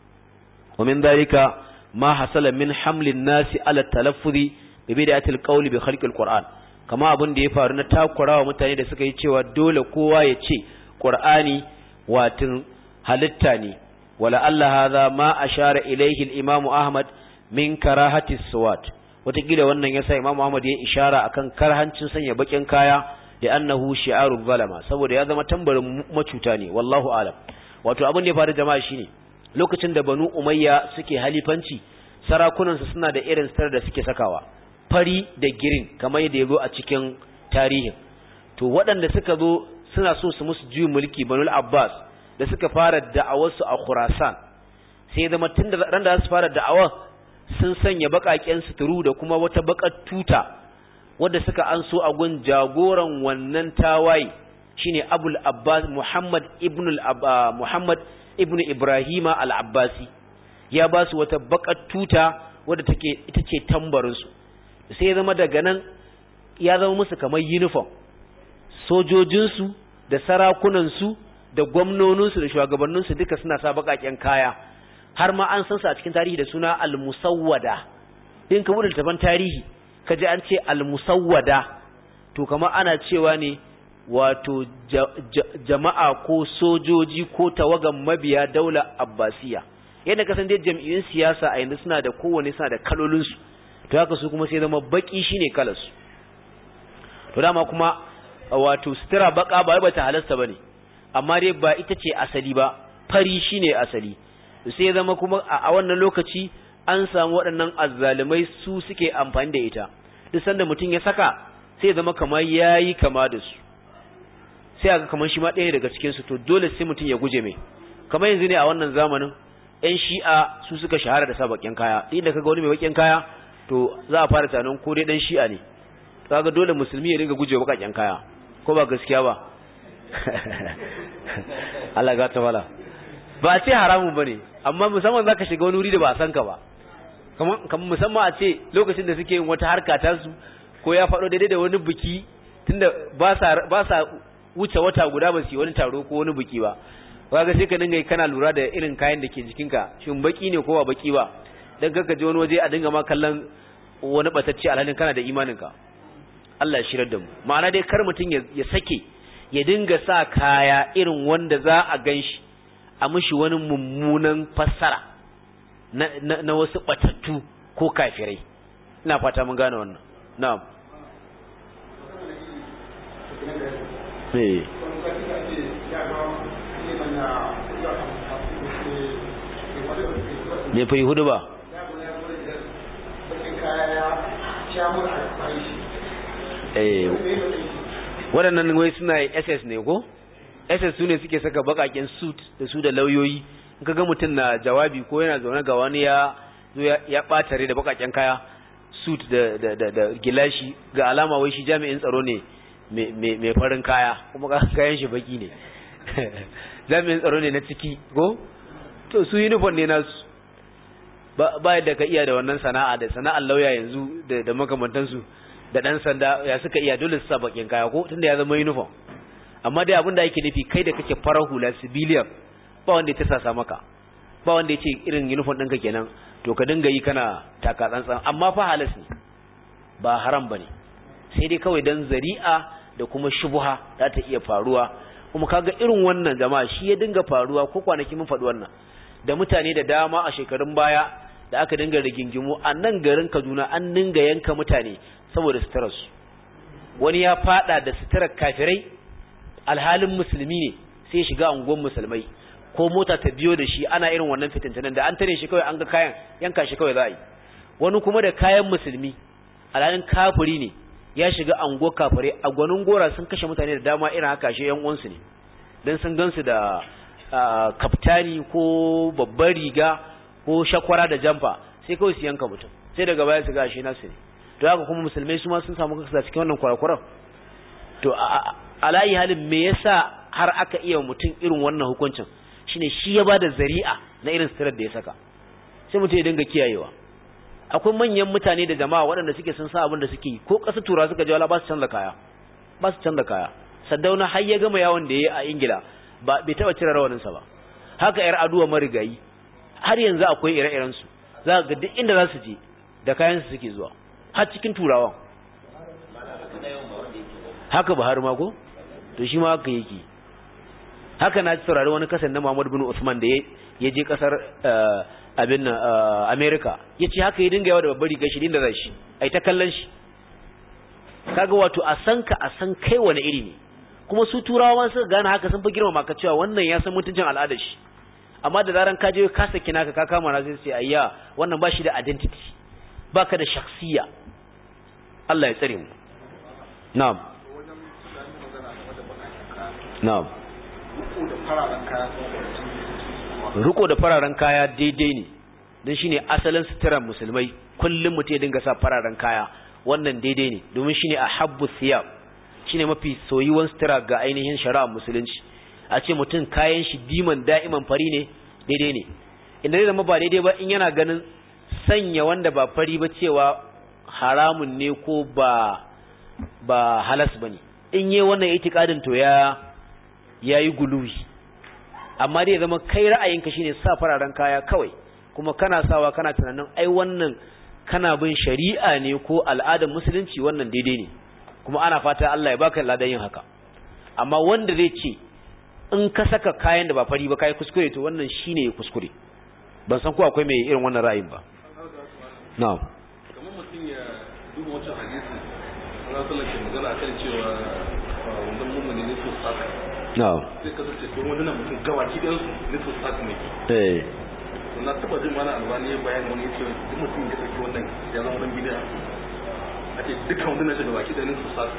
wa min dalika ma hasala min hamlin nasi ala talaffuzi bi bid'atil qawli bi khalqil qur'an kama abin da ya faru na takurawa mutane da suka yi cewa dole kowa ya ce qur'ani watin halitta ne wala Allah hadha ma ashara ilayhi al-imam Ahmad min karahati suwat wataƙila wannan yasa Imam Ahmad ya ishara akan karhancin sanya bakin kaya da annahu shi'arul zalama saboda ya zama tambarin macuta ne wallahu alam wato abin da ya faru jama'a shine lokacin da Banu Umayya suke halifanci sarakunan su suna da irin star da suke sakawa fari da girin kamar yadda ya zo a cikin tarihin to waɗanda suka zo suna so su musu juyin mulki Banu Abbas da suka fara da'awarsu a Khurasan sai zama tun da ran da su fara da'awar sun sanya baƙaƙen suturu da kuma wata baƙar tuta wadda suka anso a gun jagoran wannan tawaye shine Abul Abbas Muhammad ibn al Muhammad ibn Ibrahima al-Abbasi ya ba su wata baƙar tuta wadda take ita ce tambarin su sai zama daga nan ya zama musu kamar uniform sojojinsu da sarakunansu da gwamnoninsu da shugabanninsu duka suna sa baƙaƙen kaya har ma an san su a cikin tarihi da suna al-musawwada in ka bude taban tarihi ka ji an ce al-musawwada to kamar ana cewa ne wato jama'a ko sojoji ko tawagan mabiya daula abbasiya yadda ka san dai jam'iyyun siyasa a yanzu suna da kowane suna da kalolinsu to haka su kuma sai zama baki shine kalarsu to dama kuma wato sutura baka ba ba ta halasta bane amma dai ba ita ce asali ba fari shine asali sai zama kuma a wannan lokaci an samu waɗannan azzalumai su suke amfani da ita duk sanda mutum ya saka sai zama kamar yayi kama da su sai aka kamar shi ma ɗaya daga cikin su to dole sai mutum ya guje mai kamar yanzu ne a wannan zamanin ƴan shi'a su suka shahara da sa bakin kaya inda kaga wani mai bakin kaya to za a fara tunanin ko dai dan shi'a ne kaga dole musulmi ya dinga guje bakakken kaya ko ba gaskiya ba Allah ga ta wala ba a ce haramun bane amma musamman zaka shiga wani wuri da ba a san ka ba kamar kamar musamman a ce lokacin da suke yin wata harka ta su ko ya faɗo daidai da wani biki tunda ba sa ba sa wuce wata guda ba su yi wani taro ko wani biki ba kaga sai ka dinga kana lura da irin kayan da ke jikinka shin baki ne ko ba baki ba dan kaka je wani waje a dinga ma kallon wani batacce alhalin kana da imaninka Allah ya shirar da mu ma'ana dai kar mutum ya sake ya dinga sa kaya irin wanda za a ganshi a mishi wani mummunan fassara na, na, na wasu batattu ko kafirai ina fata mun gane wannan na'am eh me fa hudu ba eh waɗannan wai suna SS ne ko SS su ne suke saka bakaken suit da su da lauyoyi in ka ga mutum na jawabi ko yana zaune ga wani ya ya ɓatare da bakaken kaya suit da da da, da gilashi ga alama wai shi jami'in tsaro ne mai farin kaya kuma kayan shi baki ne jami'in tsaro ne na ciki ko to su uniform ne nasu ba yadda ka iya da wannan sana'a da sana'ar lauya yanzu da makamantansu da ɗan sanda ya suka iya dole su sa bakin kaya ko tunda ya zama uniform amma dai abin da yake nufi kai da kake farar hula civilian ba wanda ya tasasa maka ba wanda ya ce irin uniform ɗinka kenan to ka dinga yi kana taka tsantsan amma fa halas ne ba haram bane sai dai kawai dan zari'a da kuma shubha za ta iya faruwa kuma kaga irin wannan jama'a shi ya dinga faruwa ko kwanaki mun faɗi wannan da mutane da dama a shekarun baya da aka dinga rigingimu a nan garin Kaduna an dinga yanka mutane saboda suturarsu wani ya fada da suturar kafirai alhalin musulmi ne sai shiga unguwar musulmai ko mota ta biyo da shi ana irin wannan fitintunan da an tare shi kawai an ga kayan yanka shi kawai za a yi wani kuma da kayan musulmi alhalin kafiri ne ya shiga unguwar kafirai a gwanin gora sun kashe mutane da dama irin haka shi yan uwansu ne dan sun gansu da kaftani ko babbar riga ko shakwara da jamfa sai kawai su yanka mutum sai daga baya su ga shi nasu ne to haka kuma musulmai su ma sun samu kansu cikin wannan kwarakwaran to alayi halin me yasa har aka iya mutum irin wannan hukuncin shine shi ya bada zari'a na irin sitirar da ya saka sai mutum ya dinga kiyayewa akwai manyan mutane da jama'a waɗanda suke sun sa abin da suke yi ko ƙasa tura suka je wala ba su canza kaya ba su canza kaya saddauna har ya gama yawon da ya yi a ingila ba bai taɓa cire rawaninsa ba haka yar aduwa marigayi har yanzu akwai ire-iren su za ga duk inda za su je da kayan su suke zuwa har cikin turawan haka Buhari ma ko to shi ma haka yake haka na saurari wani kasan na Muhammad bin Usman da ya je kasar abin nan America yace haka ya dinga yawa da babbar riga shi da zai shi ai ta kallon shi kaga wato a san ka a san kai wani iri ne kuma su turawa suka gane haka sun fi girmama ka cewa wannan ya san mutuncin al'adar shi amma da zaran ka je ka saki naka ka kama na sai sai ayya wannan ba shi da identity baka da shakhsiya Allah ya tsare mu na'am na'am riko da fararen kaya daidai ne don shine asalin suturar musulmai kullum mutum ya dinga sa fararen kaya wannan daidai ne domin shine ahabbu thiyab shine mafi soyuwan sutura ga ainihin shari'ar musulunci a ce mutum kayan shi diman da'iman fari ne daidai ne inda zai zama ba daidai ba in yana ganin sanya wanda ba fari ba cewa haramun ne ko ba ba halas bane in yi wannan itikadin to ya yayi guluwi amma dai zama kai ra'ayinka shine sa fararen kaya kawai kuma kana sawa kana tunanin ai wannan kana bin shari'a ne ko al'adar musulunci wannan daidai ne kuma ana fata Allah ya baka ladan yin haka amma wanda zai ce in ka saka kayan da ba fari ba kai kuskure to wannan shine kuskure ban san ko akwai mai irin wannan ra'ayin ba na'am kamar mutum ya duba wancan hadisi Allah sallallahu alaihi magana akan cewa wannan mummuni ne su saka na'am sai kasance ko wannan mutum gabaki ɗayan su ne su saka ne eh na taba jin mana albani ya bayani wani yace duk mutum ya saki wannan ya zama dan bid'a ake dukkan wannan shi gabaki ɗayan su saka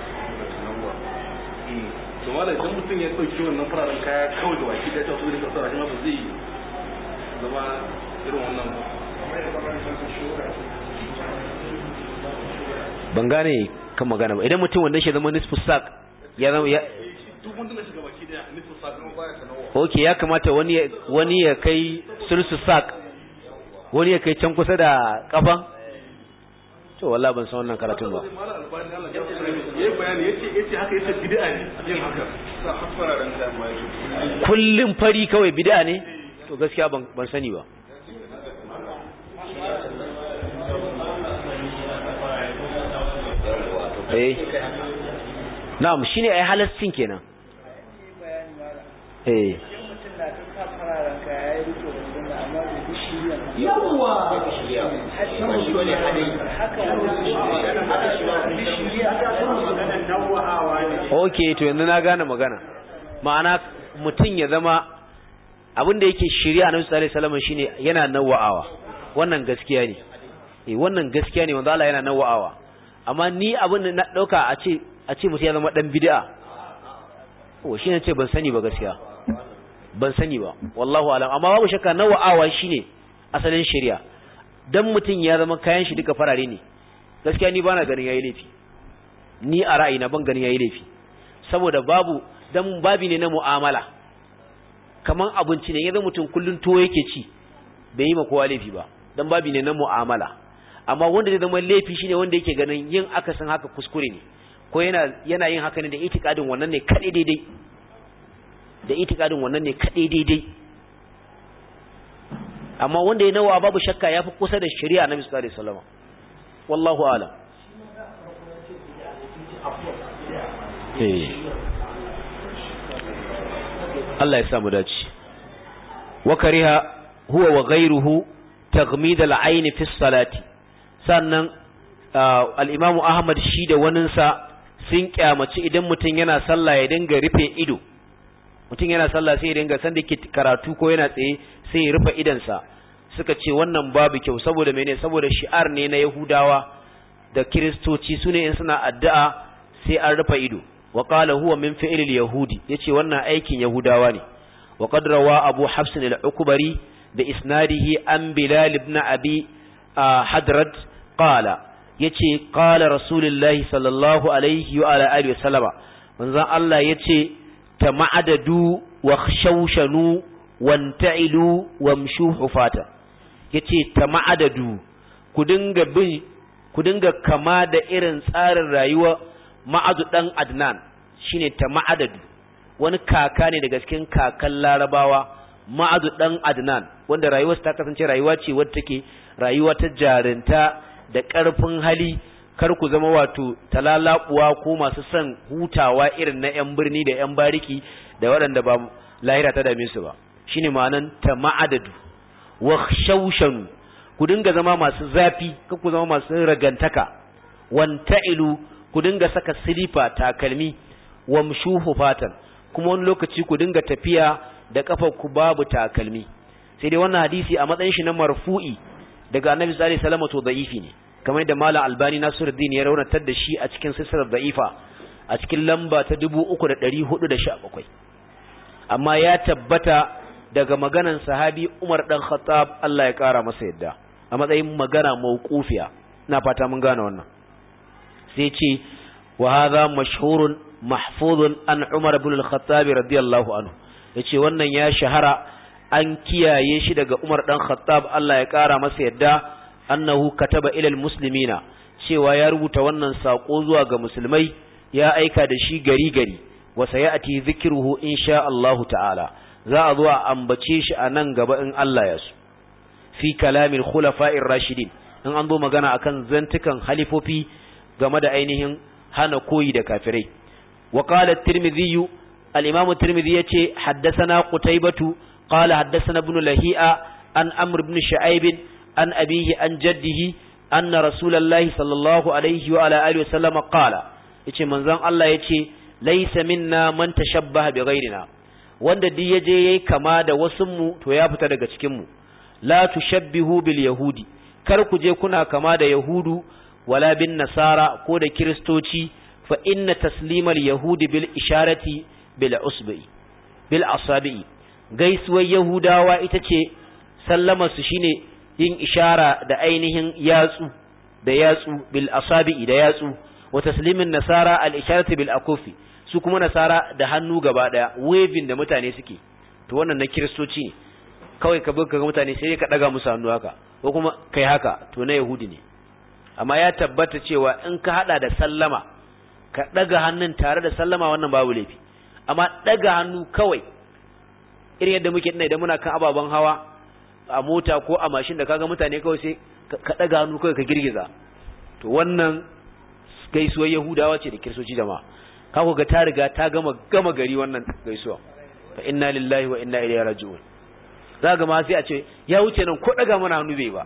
to mala idan mutum ya dauki wannan fararen kaya kawai gabaki ɗaya ta so da kasara shi ma ba zai zama irin wannan ba ban gane kan magana ba idan mutum wanda shi zama nisfu sak ya zama ya duk wanda na shiga baki daya nufi sakamakon baya sanawa okay ya kamata wani ya- wani ya kai sulsu sak wani ya kai can kusa da kafan to wallahi ban san wannan karatun ba mala albani Allah ya tsare yayi bayani yace yace haka yace bid'a ne yin haka sa fararen kaya ma yake kullum fari kawai bid'a ne to gaskiya ban ban sani ba eh na'am shine ai halascin kenan eh okay to yanzu na gane magana ma'ana mutum ya zama abin da yake shirya na sallallahu alaihi wasallam shine yana nawa'awa wannan gaskiya ne eh wannan gaskiya ne wanda Allah yana nawa'awa amma ni abin da na dauka a ce a ce mutum ya zama dan bid'a oh shine ce ban sani ba gaskiya ban sani ba wallahu alam amma babu shakka nawa'awa shine asalin shari'a dan mutum ya zama kayan shi duka farare ne gaskiya ni bana ganin yayi laifi ni a ra'ayina ban ganin yayi laifi saboda babu dan babi ne na mu'amala kaman abinci ne yanzu mutum kullun tuwo yake ci bai yi ma kowa laifi ba dan babi ne na mu'amala amma wanda zai zama laifi shine wanda yake ganin yin akasin haka kuskure ne ko yana yana yin haka ne da itikadin wannan ne kadai daidai da itikadin wannan ne kadai daidai amma wanda ya nawa babu shakka yafi kusa da shari'a Annabi sallallahu alaihi wasallam wallahu a'lam eh Allah ya samu dace wa kariha huwa wa ghayruhu taghmid al-ayn fi salati sannan al-Imam Ahmad shi da waninsa sun kyamaci idan mutum yana sallah ya dinga rufe ido mutum yana sallah sai ya dinga sanda ke karatu ko yana tsaye sai ya rufe idansa suka ce wannan babu kyau saboda mene saboda shi'ar ne na Yahudawa da Kiristoci sune in suna addu'a sai an rufe ido wa qala huwa min fi'l al-yahudi yace wannan aikin Yahudawa ne wa qad rawa Abu Hafs al-Ukbari da isnadihi an Bilal ibn Abi Hadrad qala yace qala Rasulullahi sallallahu alaihi wa ala alihi wasallama manzon Allah yace tama'adadu wa khashawshanu wanta'ilu wamshu hufata yace tama'adadu ku dinga bin ku dinga kama da irin tsarin rayuwa ma'adu dan Adnan shine tama'adadu wani kaka ne daga cikin kakan Larabawa ma'adu dan Adnan wanda rayuwarsa ta kasance rayuwa ce wadda take rayuwa ta jarinta da ƙarfin hali kar ku zama wato talalabuwa ko masu son hutawa irin na 'yan birni da 'yan bariki da waɗanda ba lahira ta dame su ba shine ma'anan ta ma'adadu wa shaushanu ku dinga zama masu zafi kar ku zama masu ragantaka wanta'ilu ku dinga saka silifa takalmi wamshuhu fatan kuma wani lokaci ku dinga tafiya da kafar ku babu takalmi sai dai wannan hadisi a matsayin shi na marfu'i daga annabi sallallahu alaihi wasallam to da'ifi ne kamar da malam albani nasiruddin ya raunatar da shi a cikin silsilar da'ifa a cikin lamba ta 3417 amma ya tabbata daga maganan sahabi Umar dan Khattab Allah ya kara masa yadda a matsayin magana mauqufiya ina fata mun gane wannan sai ce wa hadha mashhurun mahfuzun an Umar ibn al-Khattab radiyallahu anhu yace wannan ya shahara an kiyaye shi daga Umar dan Khattab Allah ya kara masa yadda annahu kataba ila almuslimina cewa ya rubuta wannan sako zuwa ga musulmai ya aika da shi gari gari wa sayati dhikruhu insha Allah ta'ala za a zo a ambace shi a nan gaba in Allah ya so fi kalamil khulafa'ir rashidin in an zo magana akan zantukan halifofi game da ainihin hana koyi da kafirai wa qala at-tirmidhi al-imam at-tirmidhi yace haddathana qutaybatu qala haddathana ibn lahi'a an amr ibn shu'aib an abihi an jaddihi anna rasulullahi sallallahu alaihi wa ala alihi wasallam qala yace manzon Allah yace laysa minna man tashabbaha bi ghairina wanda duk yaje yayi kama da wasun mu to ya fita daga cikin mu la tushabbihu bil yahudi kar ku je kuna kama da yahudu wala bin nasara ko da kristoci fa inna taslimal yahudi bil isharati bil usbi bil asabi gaisuwar yahudawa ita ce sallama su shine yin ishara da ainihin yatsu da yatsu bil asabi da yatsu wa taslimin nasara al isharati bil akufi su kuma nasara da hannu gaba daya waving da mutane suke to wannan na kristoci ne kawai ka buga mutane sai ka daga musu hannu haka ko kuma kai haka to na yahudi ne amma ya tabbata cewa in ka hada da sallama ka daga hannun tare da sallama wannan babu laifi amma daga hannu kawai irin yadda muke dinnan idan muna kan ababen hawa a mota ko a mashin da kaga mutane kawai sai ka daga hannu kawai ka girgiza to wannan gaisuwar yahudawa ce da kirsoci jama'a ka ga ta riga ta gama gama gari wannan gaisuwa fa inna lillahi wa inna ilaihi raji'un za ga ma sai a ce ya wuce nan ko daga mana hannu bai ba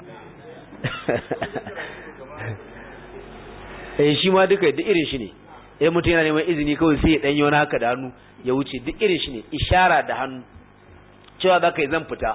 eh shi ma duka duk irin shi ne eh mutum yana neman izini kawai sai ya danyo wani haka da hannu ya wuce duk irin shi ne ishara da hannu cewa za ka yi zan fita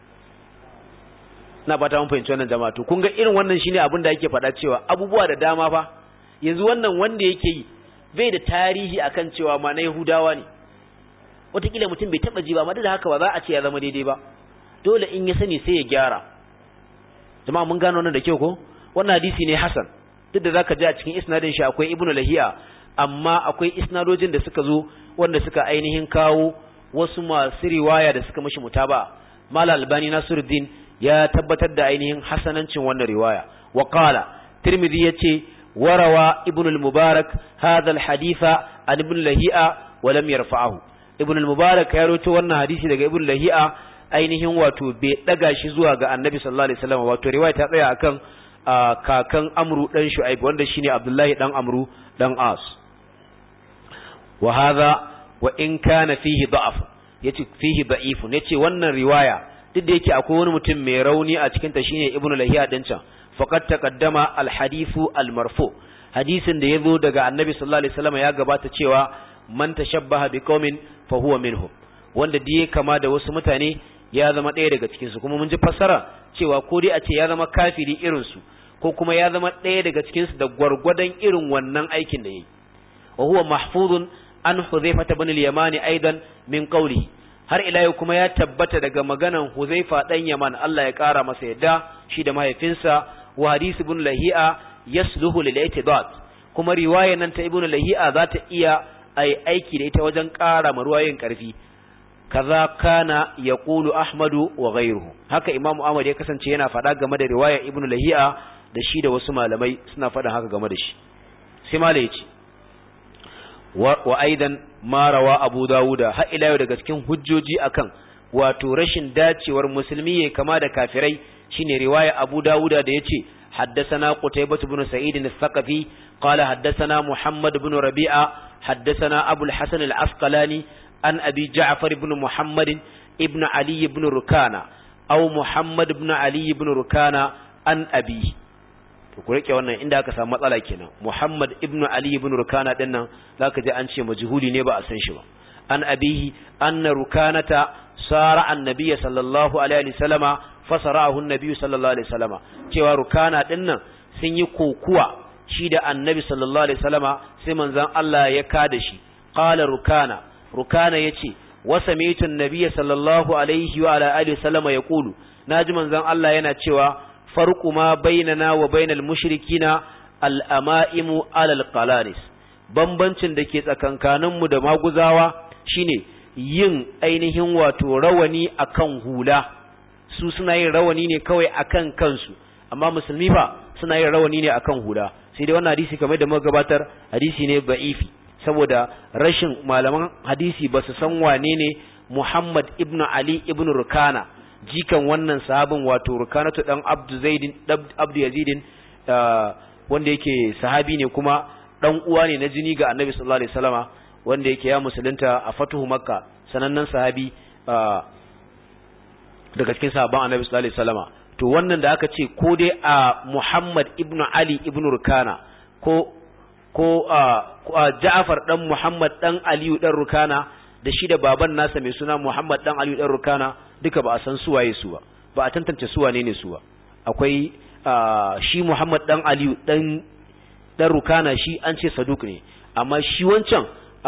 na fata mun fahimci wannan jama'a to kun ga irin wannan shine abin da yake faɗa cewa abubuwa da dama fa yanzu wannan wanda yake yi bai da tarihi akan cewa ma na Yahudawa ne wataƙila mutum bai taɓa ji ba amma da haka ba za a ce ya zama daidai ba dole in ya sani sai ya gyara jama'a mun gano wannan da kyau ko wannan hadisi ne hasan duk da zaka ji a cikin isnadin shi akwai ibnu lahiya amma akwai isnadojin da suka zo wanda suka ainihin kawo wasu masu riwaya da suka mishi mutaba mala albani nasiruddin ya tabbatar da ainihin hasanancin wannan riwaya wa qala tirmidhi yace warawa ibnu al-mubarak hadha al-haditha an ibn lahiya wa lam yarfa'ahu ibn al-mubarak ya rawaito wannan hadisi daga ibn lahiya ainihin wato bai daga shi zuwa ga annabi sallallahu alaihi wasallam wato riwaya ta tsaya akan kakan amru dan shu'aib wanda shine abdullahi dan amru dan as wa hadha wa in kana fihi da'af yace fihi da'ifun yace wannan riwaya duk da yake akwai wani mutum mai rauni a cikin ta shine ibnu lahiya din can faqad taqaddama al hadithu al marfu hadisin da yazo daga annabi sallallahu alaihi wasallam ya gabata cewa man tashabbaha biqaumin fa huwa minhum wanda diye kama da wasu mutane ya zama ɗaya daga cikin su kuma mun ji fassara cewa ko dai a ce ya zama kafiri irin su ko kuma ya zama ɗaya daga cikin su da gwargwadon irin wannan aikin da yayi wa huwa mahfuzun an Hudhaifa ibn al-Yamani aidan min qawlihi har ila yau kuma ya tabbata daga maganan Hudhaifa dan Yaman Allah ya kara masa yadda shi da mahaifinsa wa hadith ibn Lahi'a yasluhu lil i'tidad kuma riwayar nan ta ibn Lahi'a za ta iya ai aiki da ita wajen kara ma ruwayoyin karfi kaza kana yaqulu Ahmadu wa ghayruhu haka Imam Ahmad ya kasance yana faɗa game da riwayar ibn Lahi'a da shi da wasu malamai suna faɗa haka game da shi sai malai ya ce wa aidan ma rawa Abu Dawuda har ila yau daga cikin hujjoji akan wato rashin dacewar musulmi ya kama da kafirai shine riwaya Abu Dawuda da yace haddathana Qutaybah ibn Sa'id al-Thaqafi qala haddathana Muhammad ibn Rabi'a haddathana Abu al-Hasan al-Asqalani an Abi Ja'far ibn Muhammad ibn Ali ibn Rukana aw Muhammad ibn Ali ibn Rukana an abi to ku rike wannan inda aka samu matsala kenan Muhammad ibn Ali ibn Rukana din nan zaka ji an ce majhuli ne ba a san shi ba an abihi anna rukanata sara annabi sallallahu alaihi wasallama fasarahu annabi sallallahu alaihi wasallama cewa rukana din nan sun yi kokuwa shi da annabi sallallahu alaihi wasallama sai manzon Allah ya kada shi qala rukana rukana yace wa sami'tu annabi sallallahu alaihi wa ala alihi wasallama yaqulu naji manzon Allah yana cewa farqu ma bainana wa bainal mushrikina al-ama'imu alal qalanis bambancin da ke tsakankaninmu da maguzawa shine yin ainihin wato rawani akan hula su suna yin rawani ne kawai akan kansu amma musulmi fa suna yin rawani ne akan hula sai dai wannan hadisi kamar da muka gabatar hadisi ne ba'ifi saboda rashin malaman hadisi ba su san wane ne Muhammad ibn Ali ibn Rukana jikan wannan sahabin wato Rukanatu dan Abdu Zaidin Abdu Yazidin wanda yake sahabi ne kuma dan uwa ne na jini ga Annabi sallallahu alaihi wasallama wanda yake ya musulunta a fatuhu Makka sanannen sahabi daga cikin sahabban Annabi sallallahu alaihi wasallama to wannan da aka ce ko dai a Muhammad ibn Ali ibn Rukana ko ko a Ja'far dan Muhammad dan Aliyu dan Rukana da shi da baban nasa mai suna Muhammad dan Aliyu dan Rukana duka ba a san su waye su ba ba a tantance su wane ne su ba akwai shi Muhammad dan Aliyu dan dan Rukana shi an ce Saduk ne amma shi wancan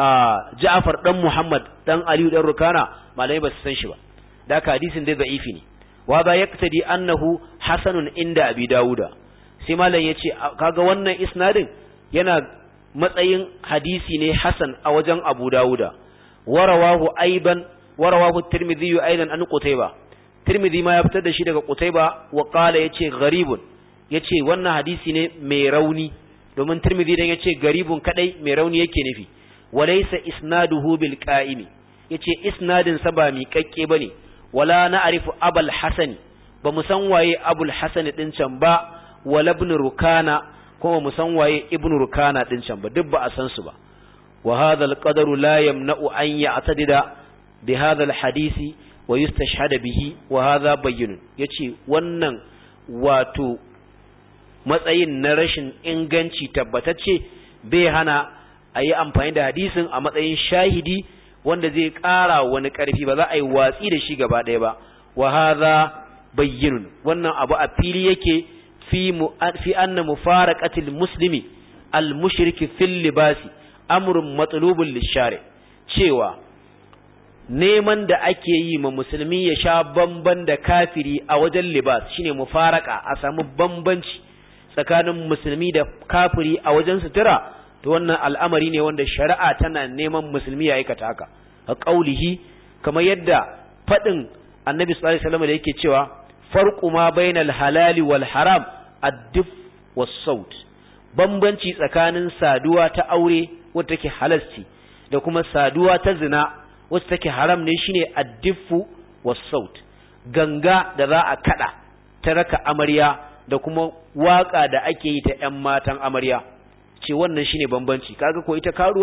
Ja'far dan Muhammad dan Aliyu dan Rukana malai ba su san shi ba da haka hadisin dai da'ifi ne wa ba yaktadi annahu hasanun inda Abi Dawuda sai malam yace kaga wannan isnadin yana matsayin hadisi ne hasan a wajen Abu Dawuda warawahu aiban warawahu Tirmidhi aidan an Qutayba Tirmidhi ma ya fitar da shi daga Qutayba wa qala yace gharibun yace wannan hadisi ne mai rauni domin Tirmidhi dan yace garibun kadai mai rauni yake nufi walaysa isnaduhu bil qa'imi yace isnadin sa ba miƙaƙƙe bane wala na'rifu abul hasan ba mu san waye abul hasan din can ba wala ibn rukana kuma mu san waye ibn rukana din can ba duk ba a san su ba wa hadha al-qadaru la yamna'u an ya'tadida bi hadha al-hadisi wa yustashhada bihi wa hadha bayyinun yace wannan wato matsayin na rashin inganci tabbatacce bai hana a yi amfani da hadisin a matsayin shahidi wanda zai ƙara wani ƙarfi ba za a yi watsi da shi gaba ɗaya ba wa hadha bayyinun wannan abu a fili yake fi mu fi anna mufaraqatil muslimi al mushriki fil libasi amrun matlubun lishari cewa neman da ake yi ma musulmi ya sha bamban da kafiri a wajen libas shine mufaraka a samu bambanci tsakanin musulmi da kafiri a wajen sutura to wannan al'amari ne wanda shari'a tana neman musulmi ya aikata haka a kaulihi kamar yadda faɗin annabi sallallahu alaihi wasallam da yake cewa farqu ma bainal halali wal haram ad-dif was-saut bambanci tsakanin saduwa ta aure wacce take halasci da kuma saduwa ta zina wacce take haram ne shine ad-diffu was-saut ganga da za a kada ta raka amarya da kuma waka da ake yi ta ƴan matan amarya ce wannan shine bambanci kaga ko ita karuwa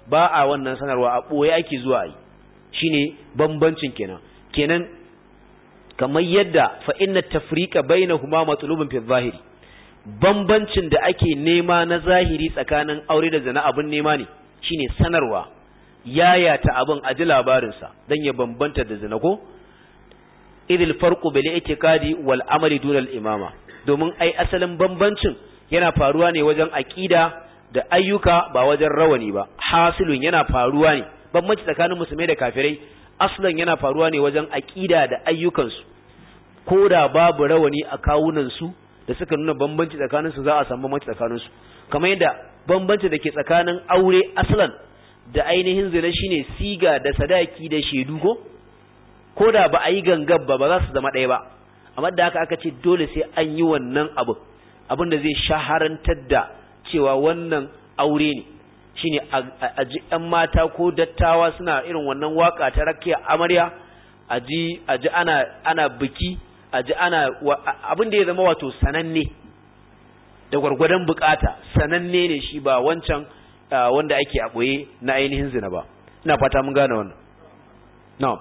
ba a wannan sanarwa a ɓoye ake zuwa yi shine bambancin kenan kenan kamar yadda fa inna tafriqa bainahuma matlubun fi zahiri bambancin da ake nema na zahiri tsakanin aure da zina abin nema ne shine sanarwa yayata abin a ji labarinsa don ya bambanta da zina ko idil farqu bil i'tiqadi wal amali dun al imama domin ai asalin bambancin yana faruwa ne wajen aqida da ayyuka ba wajen rawani ba hasilun yana faruwa ne bambanci tsakanin musulmai da kafirai aslan yana faruwa ne wajen aqida da ayyukansu ko da babu rawani a kawunan su da suka nuna bambanci tsakanin su za a samu bambanci tsakanin su kamar yadda bambanci da ke tsakanin aure aslan da ainihin zina shine siga da sadaki da shedu ko ko da ba a yi gangan ba ba za su zama ɗaya ba amma da haka aka ce dole sai an yi wannan abu abin da zai shaharantar da cewa wannan aure ne shine a ji ƴan mata ko dattawa suna irin wannan waka ta rakiya amarya a ji ana ana biki a ji ana abin da ya zama wato sananne da gwargwadon bukata sananne ne shi ba wancan wanda ake a ɓoye na ainihin zina ba ina fata mun gane wannan na'am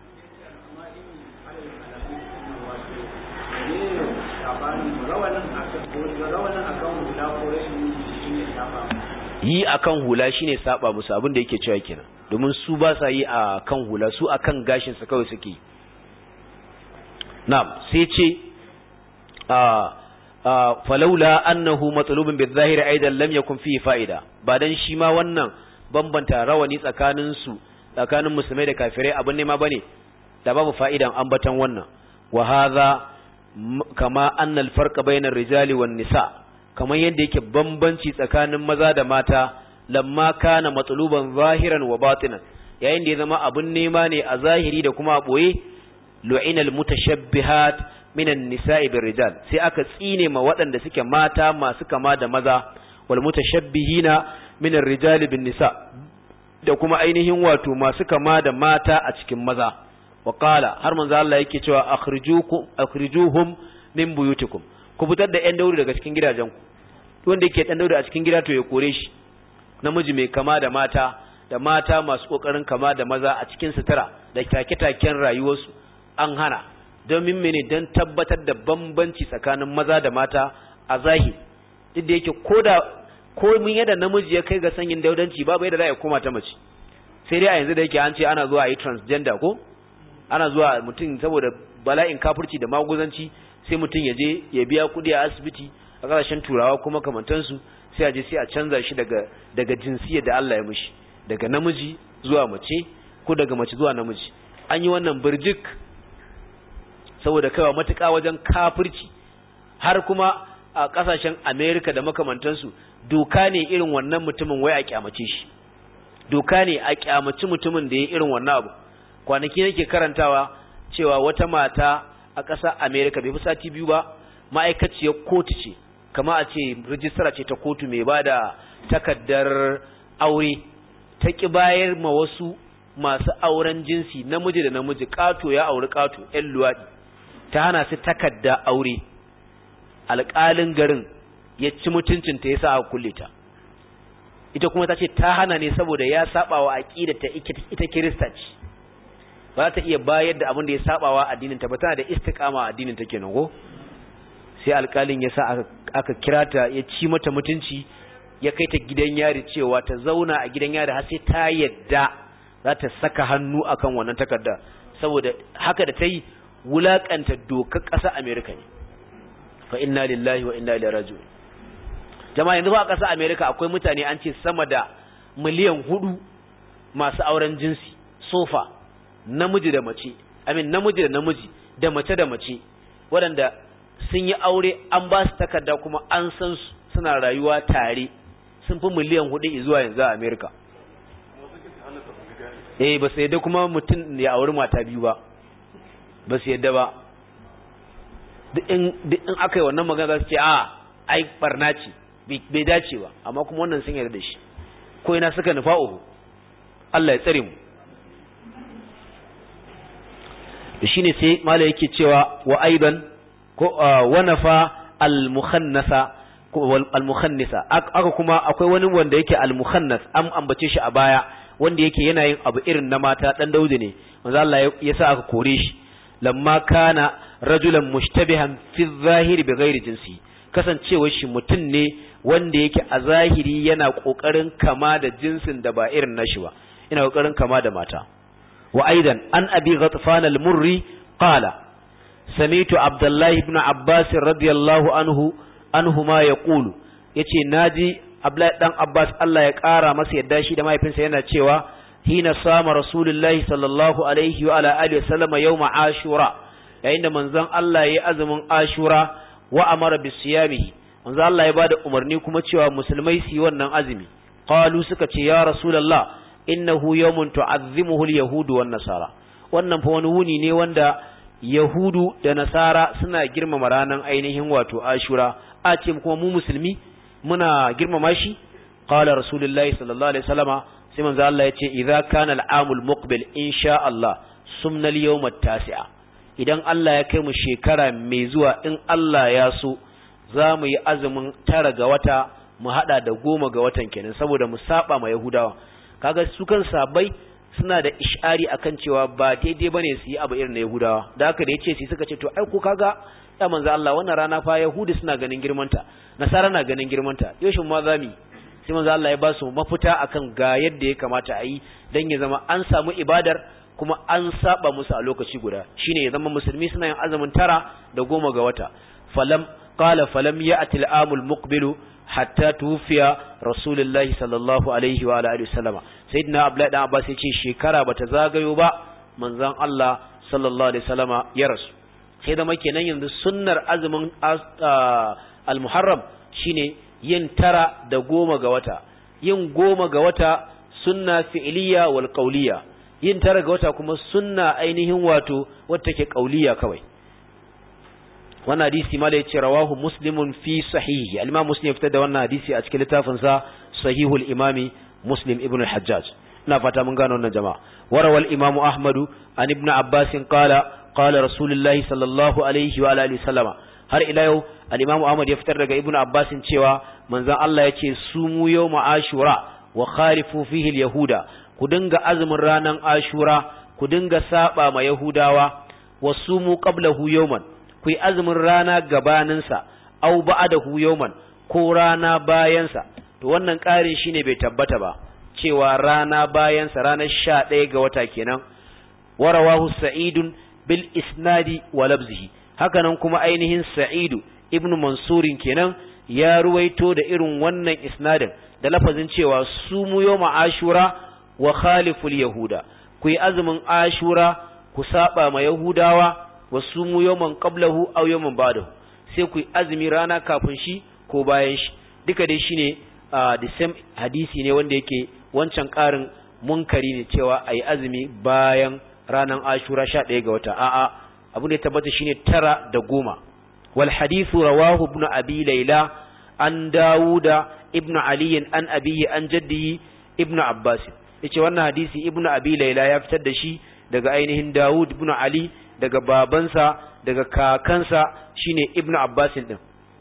yi akan hula shine saba musu abin da yake cewa kenan domin su ba sa yi a kan hula su akan gashin sa kawai suke na'am sai ce a falaula annahu matlubun bizahiri aidan lam yakun fihi fa'ida ba dan shi ma wannan bambanta rawani tsakanin su tsakanin musulmai da kafirai abin nema bane da babu fa'idan ambatan wannan wa hadha kama anna al-farqa bayna rijali wan nisa kamar yadda yake bambanci tsakanin maza da mata lamma kana matluban zahiran wa batinan yayin da ya zama abin nema ne a zahiri da kuma a boye lu'ina al-mutashabbihat minan nisa'i bir rijal sai aka tsine ma waɗanda suke mata masu kama da maza wal mutashabbihina minar rijal bin nisa da kuma ainihin wato masu kama da mata a cikin maza wa qala har manzo Allah yake cewa akhrijukum akhrijuhum min buyutikum ku fitar da ƴan dauri daga cikin gidajenku wanda yake ɗan dauri a cikin gida to ya kore shi namiji mai kama da mata da mata masu kokarin kama da maza a cikin sutura da take-taken rayuwarsu an hana domin mene don tabbatar da bambanci tsakanin maza da mata a zahiri duk da yake koda ko mun yadda namiji ya kai ga sanyin daudanci babu yadda za a koma ta mace sai dai a yanzu da yake an ce ana zuwa a yi transgender ko ana zuwa mutum saboda bala'in kafurci da maguzanci sai mutum ya je ya biya kuɗi a asibiti a ƙasashen turawa kuma kamantansu sai a je sai a canza shi daga daga jinsiyar da Allah ya mishi daga namiji zuwa mace ko daga mace zuwa namiji an yi wannan birjik saboda kaiwa matuƙa wajen kafirci har kuma a ƙasashen Amerika da makamantansu doka ne irin wannan mutumin wai a kyamace shi doka ne a kyamaci mutumin da ya irin wannan abu kwanaki nake karantawa cewa wata mata a ƙasar Amerika bai fi sati biyu ba ma'aikaciyar kotu ce kama a ce rijistara ce ta kotu mai ba da takaddar aure ta ƙi bayar ma wasu masu auren jinsi namiji da namiji ƙato ya auri ƙato ‘yan luwaɗi ta hana su takadda aure alƙalin garin ya ci mutuncinta ya sa aka kulle ta ita kuma ta ce ta hana ne saboda ya saba wa aƙida ta ita kirista ce ba ta iya bayar da abin da ya saba wa addinin ta ba tana da istiqama addinin ta kenan ko sai alƙalin ya sa aka kira ta ya ci mata mutunci ya kai ta gidan yari cewa ta zauna a gidan yari har sai ta yadda za ta saka hannu akan wannan takarda saboda haka da ta yi wulakanta dokar ƙasar Amerika ne fa inna lillahi wa inna ilaihi raji'un jama'a yanzu ba a ƙasar Amerika akwai mutane an ce sama da miliyan hudu masu auren jinsi sofa namiji da mace amin namiji da namiji da mace da mace waɗanda sun yi aure an ba su takarda kuma an san su suna rayuwa tare sun fi miliyan hudu zuwa yanzu a Amerika eh ba su yadda kuma mutum ya auri mata biyu ba ba su yadda ba duk in aka yi wannan magana za su ce a ai barna ce bai dace ba amma kuma wannan sun yarda da shi ko ina suka nufa uku Allah ya tsare mu da shine sai mala yake cewa wa aidan ko wa nafa al mukhannasa al-mukhannisa aka kuma akwai wani wanda yake al-mukhannas an ambace shi a baya wanda yake yana yin abu irin na mata dan Daudu ne manzo Allah ya sa aka kore shi lamma kana rajulan mushtabihan fi zahiri bi ghairi jinsi kasancewar shi mutum ne wanda yake a zahiri yana kokarin kama da jinsin da ba irin nashi ba yana kokarin kama da mata wa aidan an abi ghatfan al-murri qala sami'tu abdullahi ibn abbas radiyallahu anhu anhuma yaqulu yace naji abdullahi dan abbas Allah ya kara masa yadda shi da mahaifinsa yana cewa hina sama rasulullahi sallallahu alaihi wa ala alihi wasallam yawma ashura yayin da manzon Allah yayi azumin ashura wa amara bisiyamihi manzon Allah ya bada umarni kuma cewa musulmai su yi wannan azumi qalu suka ce ya rasulullah innahu yawmun tu'azzimuhu al-yahudu wan nasara wannan fa wani wuni ne wanda yahudu da nasara suna girmama ranan ainihin wato ashura a ce kuma mu musulmi muna girmama shi qala rasulullahi sallallahu alaihi wasallama sai manzo Allah ya ce idza kana al-amul muqbil insha Allah sumna al-yawm at-tasi'a idan Allah ya kai mu shekara mai zuwa in Allah ya so za mu yi azumin tara ga wata mu hada da goma ga watan kenan saboda mu saba ma yahudawa kaga su kan sabai suna da ishari akan cewa ba daidai bane su yi abu irin na yahudawa da haka da yace su suka ce to ai ko kaga ya manzo Allah wannan rana fa yahudi suna ganin girmanta nasara na ganin girmanta yoshin ma zami sai manzo Allah ya ba su mafita akan ga yadda ya kamata a yi dan ya zama an samu ibadar kuma an saba musu a lokaci guda shine ya zama musulmi suna yin azumin tara da goma ga wata falam qala falam ya'ti al-amul muqbilu hatta tufiya rasulullahi sallallahu alaihi wa alihi wasallama sayyidina abdullahi dan abbas yace shekara bata zagayo ba manzon Allah sallallahu alaihi wasallama ya rasu sai da kenan yanzu sunnar azumin al-muharram shine yin tara da goma ga wata yin goma ga wata sunna fi'liya wal qawliya yin tara ga wata kuma sunna ainihin wato wata take qawliya kawai wannan hadisi ma da yace rawahu muslimun fi sahihi al-imam muslim fitar da wannan hadisi a cikin littafin sa sahihul imami muslim ibn al-hajjaj ina fata mun gano wannan jama'a warawal imamu ahmadu an ibn abbas qala qala rasulullahi sallallahu alaihi wa alihi sallama har ila yau al-imamu ahmad ya fitar daga ibn abbas cewa manzon Allah yace sumu yawma ashura wa khalifu fihi al-yahuda ku dinga azumin ranan ashura ku dinga saba ma yahudawa wa sumu qablahu yawman ku yi azumin rana gabaninsa au ba'dahu yawman ko rana bayansa to wannan ƙarin shine bai tabbata ba cewa rana bayansa ranar sha ɗaya ga wata kenan warawahu sa'idun bil isnadi wa labzihi hakanan kuma ainihin sa'idu ibn mansurin kenan ya ruwaito da irin wannan isnadin da lafazin cewa su mu yawma ashura wa khaliful yahuda ku yi azumin ashura ku saba ma yahudawa wa su mu yawman qablahu aw yawman ba'dahu sai ku yi azumi rana kafin shi ko bayan shi duka dai shine uh, the same hadisi ne wanda yake wancan ƙarin munkari ne cewa a yi azumi bayan ranar ashura sha ɗaya ga wata a'a abu ne tabbata shine tara da goma wal hadithu rawahu ibn abi layla an dawuda ibn ali an abiyi an jaddihi ibn abbas yace wannan hadisi ibn abi layla ya fitar da shi daga ainihin dawud ibn ali daga babansa daga kakansa shine ibn abbas din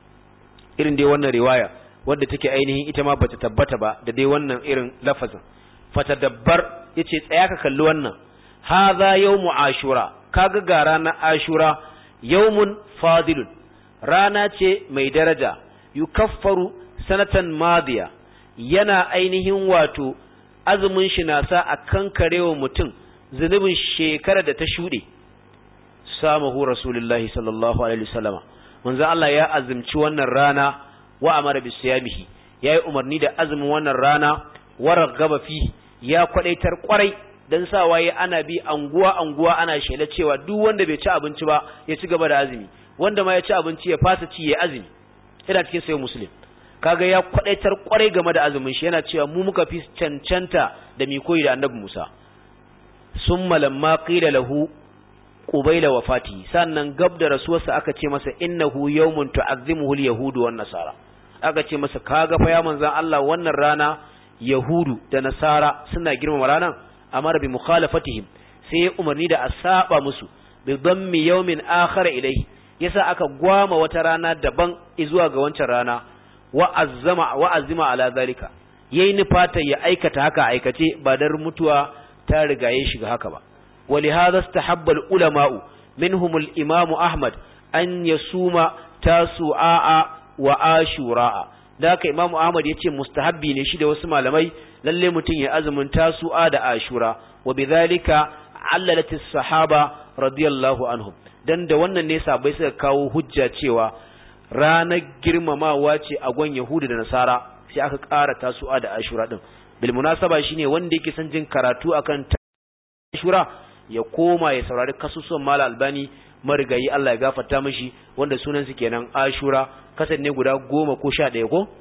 irin dai wannan riwaya wadda take ainihin ita ma bata tabbata ba da dai wannan irin lafazin fatadabbar yace tsaya ka kalli wannan hadha yawmu ashura kaga ga ranar ashura yawmun fadilun rana ce mai daraja yukaffaru sanatan madiya yana ainihin wato azumin shi na sa a kankarewa mutum zunubin shekara da ta shuɗe samahu rasulullahi sallallahu alaihi wasallama manzo Allah ya azumci wannan rana wa amara bi siyamihi yayi umarni da azumin wannan rana waragaba fi ya kwadaitar kwarai dan sa waye ana bi anguwa anguwa ana shela cewa duk wanda bai ci abinci ba ya ci gaba da azumi wanda ma ya ci abinci ya fasa ci ya azumi ina cikin sayo muslim kaga ya kwadaitar kwarai game da azumin shi yana cewa mu muka fi cancanta da mi koyi da annabi Musa summa lamma qila lahu qubayla wafati sannan gab da rasuwarsa aka ce masa innahu yawmun tu'azzimuhu al-yahudu wan nasara aka ce masa kaga fa ya manzan Allah wannan rana yahudu da nasara suna girmama ranan amara bi mukhalafatihim sai ya umarni da a saba musu bi dammi yawmin akhar ilayhi yasa aka gwama wata rana daban zuwa ga wancan rana wa azzama wa azima ala zalika yayi nufata ya aikata haka aikace ba dar mutuwa ta riga ya shiga haka ba ولهذا استحب العلماء منهم الإمام أحمد أن يصوم تاسعاء وآشوراء ذاك إمام أحمد يتي مستحبي نشيد وسمع لمي للي متين يأزم تاسعاء دا آشوراء وبذلك عللت الصحابة رضي الله عنهم dan da wannan ne sabai suka kawo hujja cewa ranar girmamawa ce a gwan Yahudu da Nasara sai aka ƙara tasu'a da Ashura din bil munasaba shine wanda yake son jin karatu akan Ashura ya koma ya saurari kasusuwan Mala Albani marigayi Allah ya gafarta mishi wanda sunan su kenan Ashura kasan ne guda goma ko sha ɗaya ko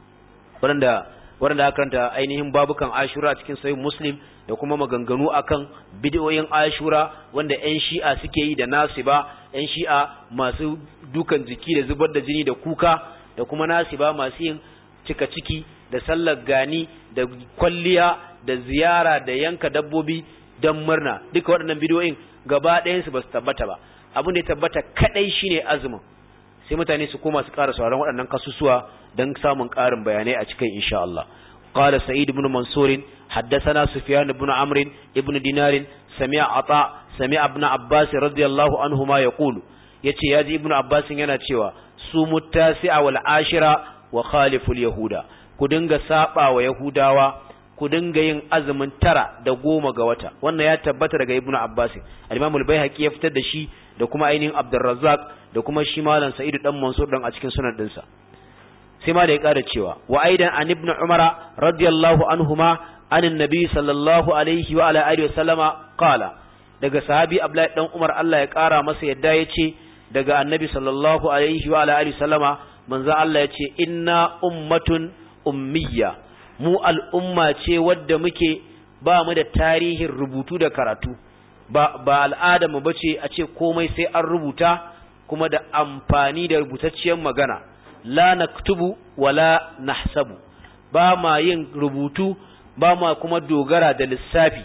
wanda wanda aka karanta ainihin babukan Ashura cikin sahih Muslim da kuma maganganu akan bid'o'in Ashura wanda ƴan Shi'a suke yi da Nasiba ƴan Shi'a masu dukan jiki da zubar da jini da kuka da kuma Nasiba masu yin cika ciki da sallar gani da kwalliya da ziyara da yanka dabbobi don murna duka waɗannan bidiyoyin gaba ɗayansu ba su tabbata ba abin da ya tabbata kaɗai shine azumin sai mutane su koma su ƙara sauran waɗannan kasusuwa don samun ƙarin bayanai a cikin insha Allah قال سعيد بن منصور حدثنا سفيان بن عمرو ابن دينار سمع عطاء سمع ابن عباس رضي الله عنهما يقول yace yaji ibnu abbas yana cewa su muttasi'a wal ashira wa khaliful yahuda ku dinga saba wa yahudawa ku dinga yin azumin tara da goma ga wata wannan ya tabbata daga ibnu abbas al-imam al-baihaqi ya fitar da shi da kuma ainihin abdurrazzaq da kuma shi malam sa'id dan mansur dan a cikin sunan dinsa sai ma da ya ƙara cewa wa aidan an ibn umara radiyallahu anhuma an annabi sallallahu alaihi wa ala alihi wasallama qala daga sahabi abdullahi dan umar Allah ya ƙara masa yadda yace daga annabi sallallahu alaihi wa ala alihi wasallama manzo Allah yace inna ummatun ummiyya mu al'umma ce wadda muke ba mu da tarihin rubutu da karatu ba ba al'ada mu bace a ce komai sai an rubuta kuma da amfani da rubutacciyar magana la naktubu wala nahsabu ba ma yin rubutu ba ma kuma dogara da lissafi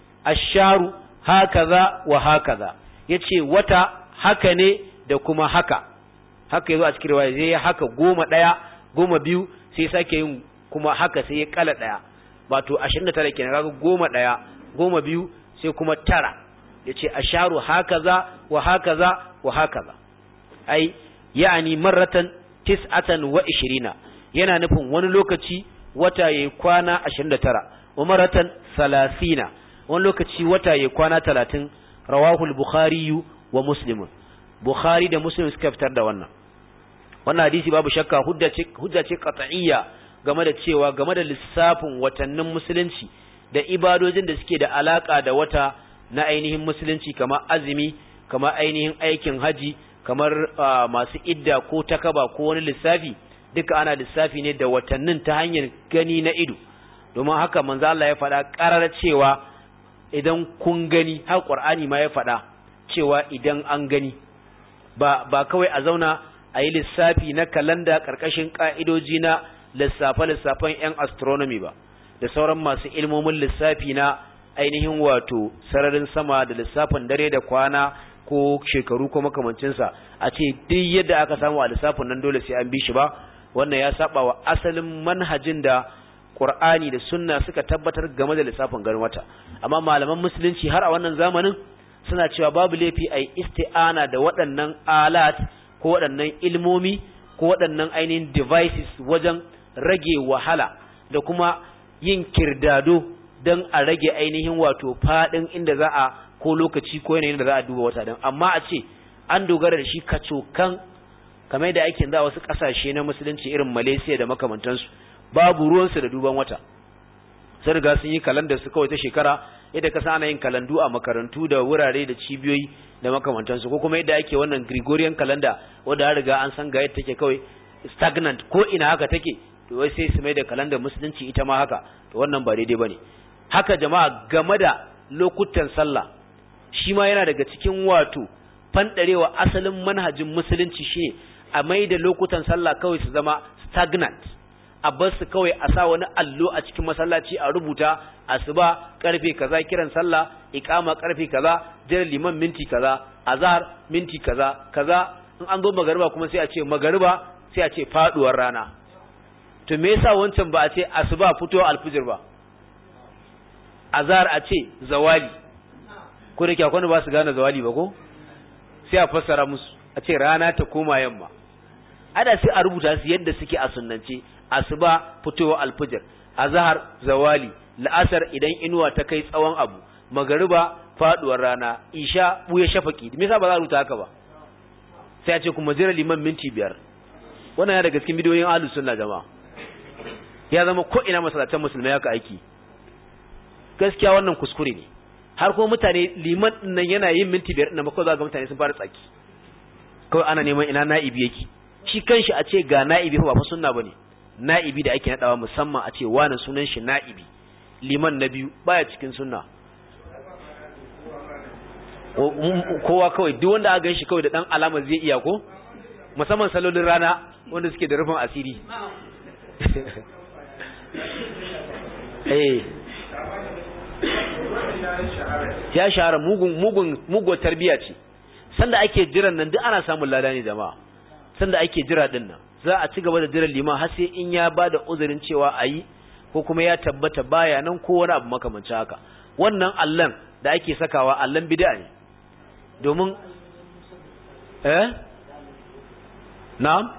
asharu hakaza wa hakaza yace wata haka ne da kuma haka haka yazo a cikin riwaya zai haka goma daya goma biyu sai sake yin kuma haka sai ya kala daya wato 29 kenan kaga goma daya goma biyu sai kuma tara yace asharu hakaza wa hakaza wa hakaza ai yani marratan tis'atan wa ishirina yana nufin wani lokaci wata yayi kwana 29 wa maratan 30 wani lokaci wata yayi kwana 30 rawahu al-bukhari wa muslim bukhari da muslim suka fitar da wannan wannan hadisi babu shakka hujja ce hujja ce qat'iyya game da cewa game da lissafin watannin musulunci da ibadojin da suke da alaka da wata na ainihin musulunci kamar azumi kamar ainihin aikin haji kamar masu idda ko takaba ko wani lissafi duka ana lissafi ne da watannin ta hanyar gani na ido domin haka manzo Allah ya faɗa ƙarar cewa idan kun gani har Qur'ani ma ya faɗa cewa idan an gani ba ba kawai a zauna a yi lissafi na kalanda ƙarƙashin ƙa'idoji na lissafe-lissafen 'yan astronomy ba da sauran masu ilmomin lissafi na ainihin wato sararin sama da lissafin dare da kwana ko shekaru ko makamancinsa a ce duk yadda aka samu a lissafin nan dole sai an bi shi ba wannan ya saba wa asalin manhajin da Qur'ani da Sunna suka tabbatar game da lissafin garin wata amma malaman musulunci har a wannan zamanin suna cewa babu laifi ai isti'ana da waɗannan alat ko waɗannan ilmomi ko waɗannan ainihin devices wajen rage wahala da kuma yin kirdado don a rage ainihin wato faɗin inda za a ko lokaci ko yanayin da za a duba wata don amma a ce an dogara da shi kacokan kamar da ake za wasu ƙasashe na musulunci irin malaysia da makamantansu babu ruwansu da duban wata sun riga sun yi kalandar su kawai ta shekara yadda kasa ana yin kalandu a makarantu da wurare da cibiyoyi da makamantansu ko kuma yadda ake wannan gregorian calendar wanda ya riga an san ga yadda take kawai stagnant ko ina haka take to wai sai su mai da kalandar musulunci ita ma haka to wannan ba daidai bane haka jama'a game da lokutan sallah shi ma yana daga cikin wato fandarewa asalin manhajin musulunci shine a mai da lokutan sallah kawai su zama stagnant a bar su kawai a sa wani allo a cikin masallaci a rubuta asuba karfe kaza kiran sallah iqama karfe kaza jira liman minti kaza azhar minti kaza kaza in an zo magariba kuma sai a ce magariba sai a ce faduwar rana to me yasa wancan ba a ce asuba fito alfijir ba azhar a ce zawali ko da kyakwan ba su gane zawali ba ko sai a fassara musu a ce rana ta koma yamma ada sai a rubuta su yadda suke a sunnance asuba fitowa alfijir azhar zawali la'asar idan inuwa ta kai tsawon abu magariba faduwar rana isha buya shafaki me yasa ba za a rubuta haka ba sai a ce kuma jira liman minti biyar wannan ya daga cikin bidiyoyin ahlus sunna jama'a ya zama ko ina masallatan musulmai haka aiki gaskiya wannan kuskure ne har kuma mutane liman nan yana yin minti biyar ɗin mako za ga mutane sun fara tsaki kawai ana neman ina na'ibi yake shi kanshi a ce ga na'ibi ba fa sunna bane na'ibi da ake nadawa musamman a ce wani sunan shi na'ibi liman na biyu baya cikin sunna kowa kawai duk wanda aka ganshi kawai da dan alama zai iya ko musamman salolin rana wanda suke da rufin asiri eh ya shahara mugun mugun mugun tarbiya ce sanda ake jiran nan duk ana samun lada ne jama'a sanda ake jira din nan za a ci gaba da jiran liman har sai in ya bada uzurin cewa ayi ko kuma ya tabbata baya nan ko wani abu makamancin haka wannan allan da ake sakawa allan bid'a ne domin eh na'am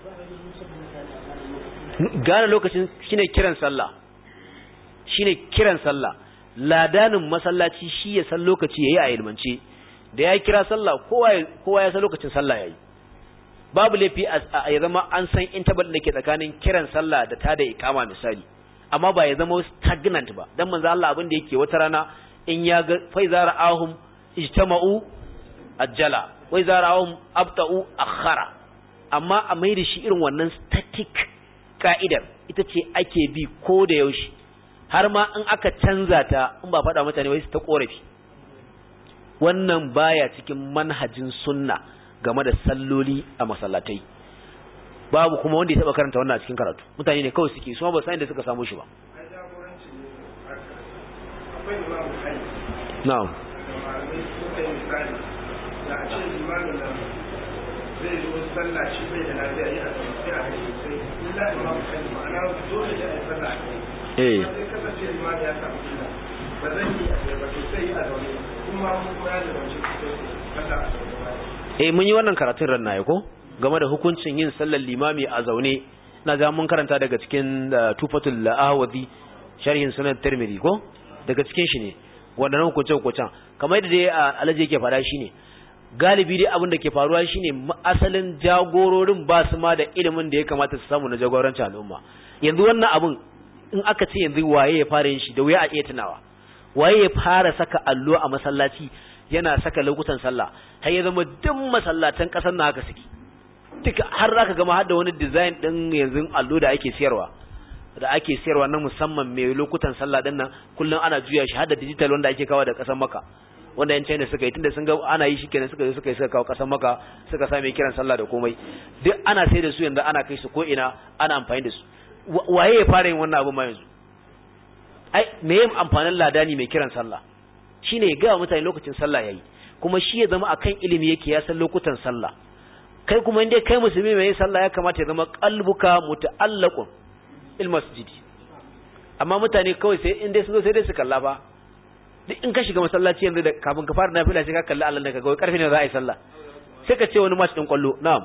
gane lokacin shine kiran sallah shine kiran sallah ladanin masallaci shi ya san lokaci yayi a ilmance da ya kira sallah kowa kowa ya san lokacin sallah yayi babu laifi a ya zama an san interval da ke tsakanin kiran sallah da tada ikama misali amma ba ya zama stagnant ba dan manzo Allah abin da yake wata rana in ya ga fa zara'ahum ijtama'u ajjala wa zara'ahum abta'u akhara amma a mai da shi irin wannan static ka'idar ita ce ake bi ko da yaushe har ma in aka canza ta in ba faɗa mutane wai su ta korafi wannan baya cikin manhajin sunna game da salloli a masallatai babu kuma wanda ya taba karanta wannan a cikin karatu mutane ne kawai suke su ba san da suka samu shi ba na'am zai zo sallah shi bai da lafiya yi a sai a kai sai illa imam kai ma'ana dole da ai sallah eh sai kasance imam ya samu illa ba zan yi a ba to sai a zaune kuma kuma ya da wace sallah eh mun yi wannan karatun ran na ko game da hukuncin yin sallar limami a zaune na ga mun karanta daga cikin tufatul ahwazi sharhin sunan tirmidhi ko daga cikin shi ne wannan hukuncin hukuncin kamar yadda dai alaji yake faɗa shine galibi dai abin da ke faruwa shine asalin jagororin ba su ma da ilimin da ya kamata su samu na jagorancin al'umma yanzu wannan abin in aka ce yanzu waye ya fara yin shi da wuya a iya tunawa waye ya fara saka allo a masallaci yana saka lokutan sallah har ya zama duk masallatan kasar na haka suke duka har zaka gama har da wani design din yanzu allo da ake siyarwa da ake siyarwa na musamman mai lokutan sallah din nan kullun ana juya shi har da digital wanda ake kawo da kasar maka wanda yan China suka yi tunda sun ga ana yi shikenan suka yi suka yi suka kawo kasar maka suka sa mai kiran sallah da komai duk ana sai da su yanzu ana kai su ko ina ana amfani da su waye ya fara yin wannan abu ma yanzu ai me yin amfanin ladani mai kiran sallah shine ya ga mutane lokacin sallah yayi kuma shi ya zama akan ilimi yake ya san lokutan sallah kai kuma inda kai musulmi mai yin sallah ya kamata ya zama qalbuka muta'allaqun il masjidi amma mutane kawai sai in dai su zo sai dai su kalla ba duk in ka shiga masallaci yanzu da kafin ka fara nafila sai ka kalli Allah ne ka ga karfe ne za a yi sallah sai ka ce wani match din kwallo na'am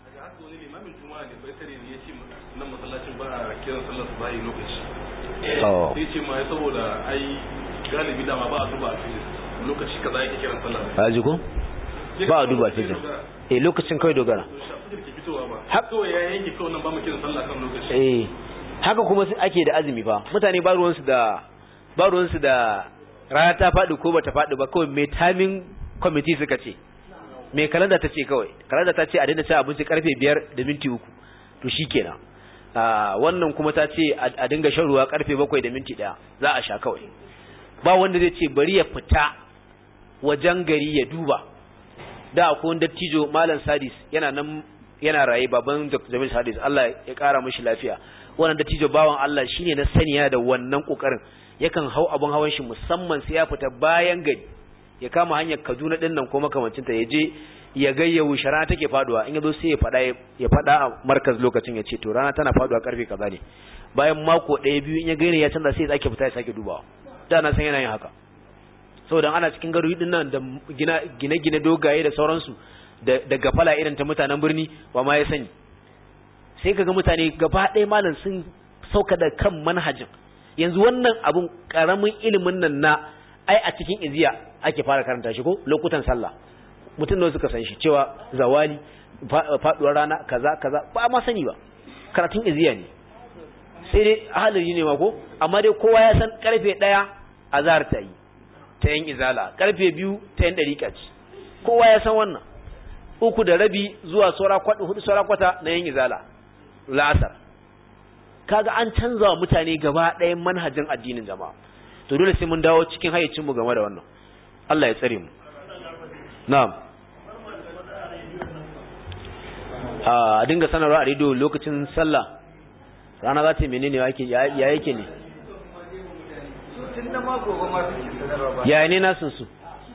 sai ce ma saboda ai galibi dama ba a duba a fili lokaci kaza yake kiran sallah a ji ko ba a duba fijir eh lokacin kawai dogara kawai ya yanke kawai nan ba mu kiran sallah kan lokaci eh haka kuma ake da azumi fa mutane ba ruwansu da ba ruwansu da rana ta faɗi ko bata faɗi ba kawai mai timing committee suka ce mai kalanda ta ce kawai kalanda ta ce a daina cin abinci karfe biyar da minti uku to shikenan wannan kuma ta ce a dinga shan ruwa karfe bakwai da minti ɗaya za a sha kawai ba wanda zai ce bari ya fita wajen gari ya duba da akwai wani dattijo malam sadis yana nan yana raye baban jamil sadis Allah ya kara mishi lafiya wannan dattijo bawan Allah shine na saniya da wannan kokarin yakan hau abun hawan shi musamman sai ya fita bayan gari ya kama hanyar Kaduna din nan ko makamancinta ya je ya ga yaushe rana take faduwa in yazo sai ya fada ya fada a markaz lokacin ya ce to rana tana faduwa karfe kaza ne bayan mako ɗaya biyu in ya gaire ya canza sai ya sake fita ya sake dubawa da na san yana yin haka saboda ana cikin garuruwa din nan da gine gine dogaye da sauransu da da gafala irin ta mutanen birni ba ma ya sani sai kaga mutane gaba ɗaya malam sun sauka da kan manhajin yanzu wannan abun karamin ilimin nan na ai a cikin iziya ake fara karanta shi ko lokutan sallah mutum da suka san shi cewa zawali faduwar rana kaza kaza ba ma sani ba karatun iziya ne sai dai halari ne ma ko amma dai kowa ya san karfe ɗaya azhar ta yi ta yin izala karfe biyu ta yin dariƙa ce kowa ya san wannan uku da rabi zuwa saura kwata hudu saura kwata na yin izala la'asar kaga an canza wa mutane gaba ɗayan manhajin addinin jama'a to dole sai mun dawo cikin hayyacinmu game da wannan Allah ya tsare mu na'am a dinga sanarwa a rediyo lokacin sallah rana za ta menene yake ya yake ne tun da mako ba ma suke sanarwa ba ya ne nasin su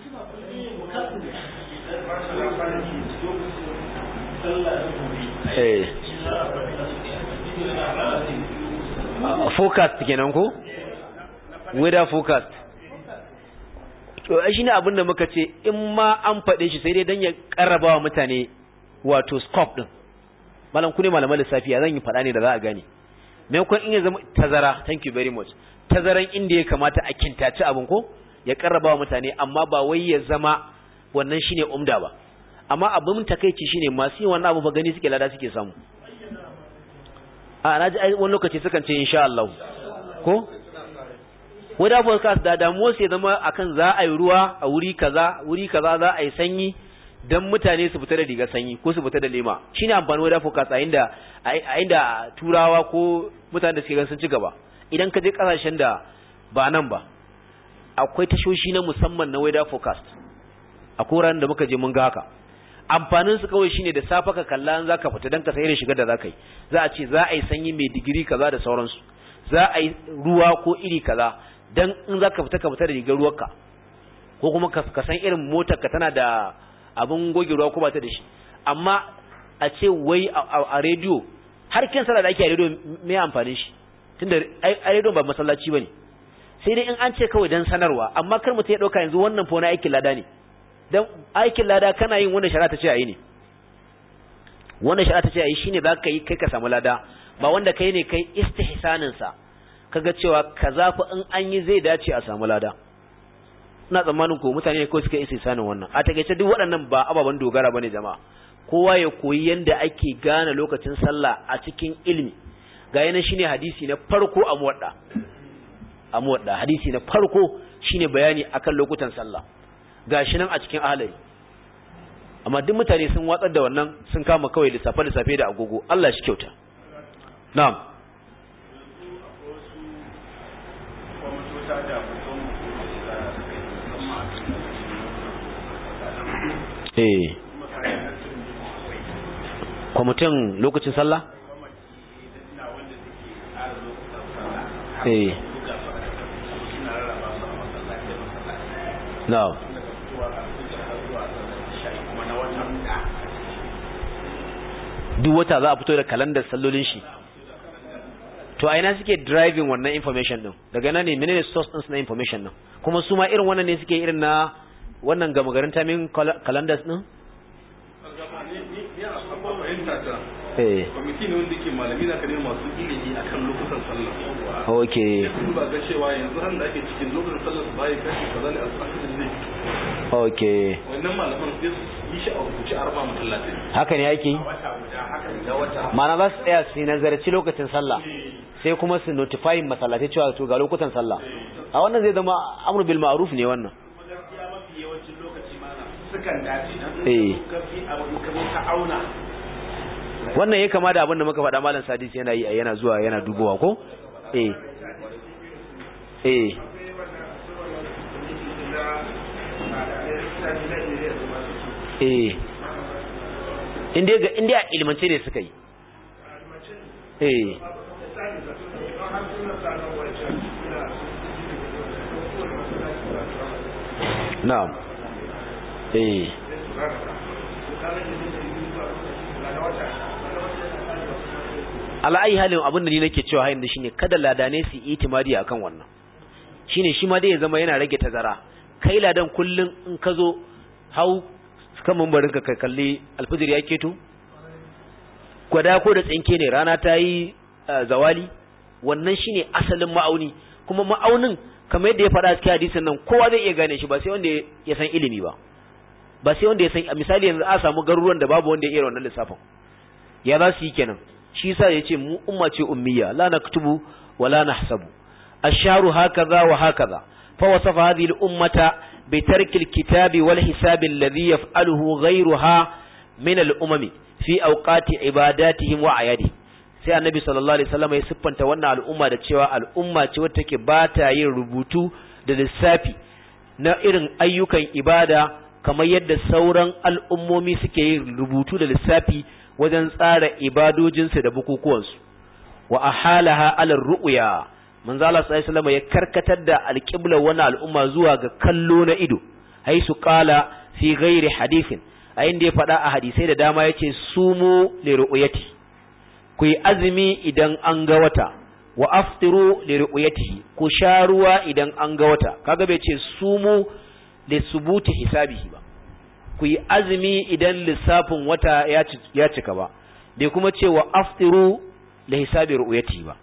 eh forecast kenan ko weather forecast to shi ne abin da muka ce in ma an faɗe shi sai dai don ya ƙarraba wa mutane wato scope ɗin malam ku ne malaman lissafi zan yi faɗa ne da za a gane maimakon in ya zama tazara thank you very much tazaran inda ya kamata a kintaci abin ko ya ƙarraba wa mutane amma ba wai ya zama wannan shine umda ba amma abin takeici shine masu yin wannan abu ba gani suke lada suke samu a na ji wani lokaci sukan ce insha Allah ko wadda forecast da damuwa sai zama akan za a yi ruwa a wuri kaza wuri kaza za a yi sanyi dan mutane su fita da riga sanyi ko su fita da lema shine amfani wadda forecast a inda a inda turawa ko mutane da suke gan sun ci gaba idan ka je kasashen da ba nan ba akwai tashoshi na musamman na weather forecast a koran da muka je mun ga haka amfanin su kawai shine da safa ka kalla an zaka fita dan ka sai irin shigar da zaka yi za a ce za a yi sanyi mai digiri kaza da sauransu za a yi ruwa ko iri kaza dan in zaka fita ka fita da rigar ruwarka ko kuma ka san irin motar ka tana da abin goge ruwa ko ba ta da shi amma a ce wai a rediyo har kin sallah da ake a rediyo me amfanin shi tunda a rediyo ba masallaci bane sai dai in an ce kawai dan sanarwa amma kar mutum ya dauka yanzu wannan fa wani aikin lada ne dan aikin lada kana yin wanda shari'a ta ce ayi ne wanda shari'a ta ce ayi shine zaka yi kai ka samu lada ba wanda kai ne kai istihsanin sa kaga cewa kaza fa in an yi zai dace a samu lada ina tsammanin ko mutane ne kawai suka yi istihsanin wannan a takeice duk waɗannan ba ababen dogara bane jama'a kowa ya koyi yanda ake gane lokacin sallah a cikin ilimi ga yana shine hadisi na farko a muwadda a muwadda hadisi na farko shine bayani akan lokutan sallah gashi nan a cikin ahalari amma duk mutane sun watsar da wannan sun kama kawai lissafe lissafe da agogo Allah shi kyauta na'am eh kwamitin lokacin sallah eh na'am duk wata za a fito da kalandar sallolin shi to a ina suke driving wannan information din daga nan ne menene source din na information din kuma su ma irin wannan ne suke irin na wannan gama garin timing calendars din eh kwamiti ne wanda ke malami na kare masu ilimi akan lokutan sallah okay sun ba ga cewa yanzu ran da ake cikin lokutan sallah su bayi kashi kaza ne a asirin zai okay wannan malaman sai su yi shi a rubuce a raba masallatai haka ne yake da wata ma'ana za su tsaya su nazarci lokacin sallah sai kuma su notifying masallatai cewa to ga lokutan sallah a wannan zai zama amru bil ma'ruf ne wannan gaskiya mafi yawancin lokaci mana sukan dace eh kafi abu ka zo ka auna wannan ya kama da abin da muka faɗa malam sadis yana yi yana zuwa yana dubowa ko eh eh eh inda ga inda a ilmance ne suka yi eh na'am eh ala'ayi halin abin da ni nake cewa hayin da shine kada ladane su itimadi akan wannan shine shi ma dai ya zama yana rage tazara kai ladan kullun in ka zo hau kan mambarin ka kalli alfijir ya keto gwada ko da tsinke ne rana ta yi zawali wannan shine asalin ma'auni kuma ma'aunin kamar yadda ya faɗa cikin hadisin nan kowa zai iya gane shi ba sai wanda ya san ilimi ba ba sai wanda ya san misali yanzu a samu garuruwan da babu wanda ya iya wannan lissafin ya za su yi kenan shi yasa ya ce mu umma ce ummiya la naktubu wa la nahsabu asharu hakaza wa hakaza fa wasafa hadhihi al-ummata bi tarki al-kitabi wal hisabi alladhi yaf'aluhu ghayruha min al-umami fi awqati ibadatihim wa ayadihim sai annabi sallallahu alaihi wasallam ya siffanta wannan al'umma da cewa al'umma ce wacce take ba ta yin rubutu da lissafi na irin ayyukan ibada kamar yadda sauran al'ummomi suke yin rubutu da lissafi wajen tsara ibadojinsu da bukukuwansu wa ahalaha ala ru'ya manzo Allah sallallahu alaihi ya karkatar da alqibla wani al'umma zuwa ga kallo na ido haisu qala fi ghairi hadithin a inda ya faɗa a hadisai da dama yace sumu li ru'yati ku yi azumi idan an ga wata wa aftiru li ru'yatihi ku sha ruwa idan an ga wata kaga bai ce sumu li subuti hisabihi ba ku yi azumi idan lissafin wata ya cika ba bai kuma ce wa aftiru li hisabi ru'yatihi ba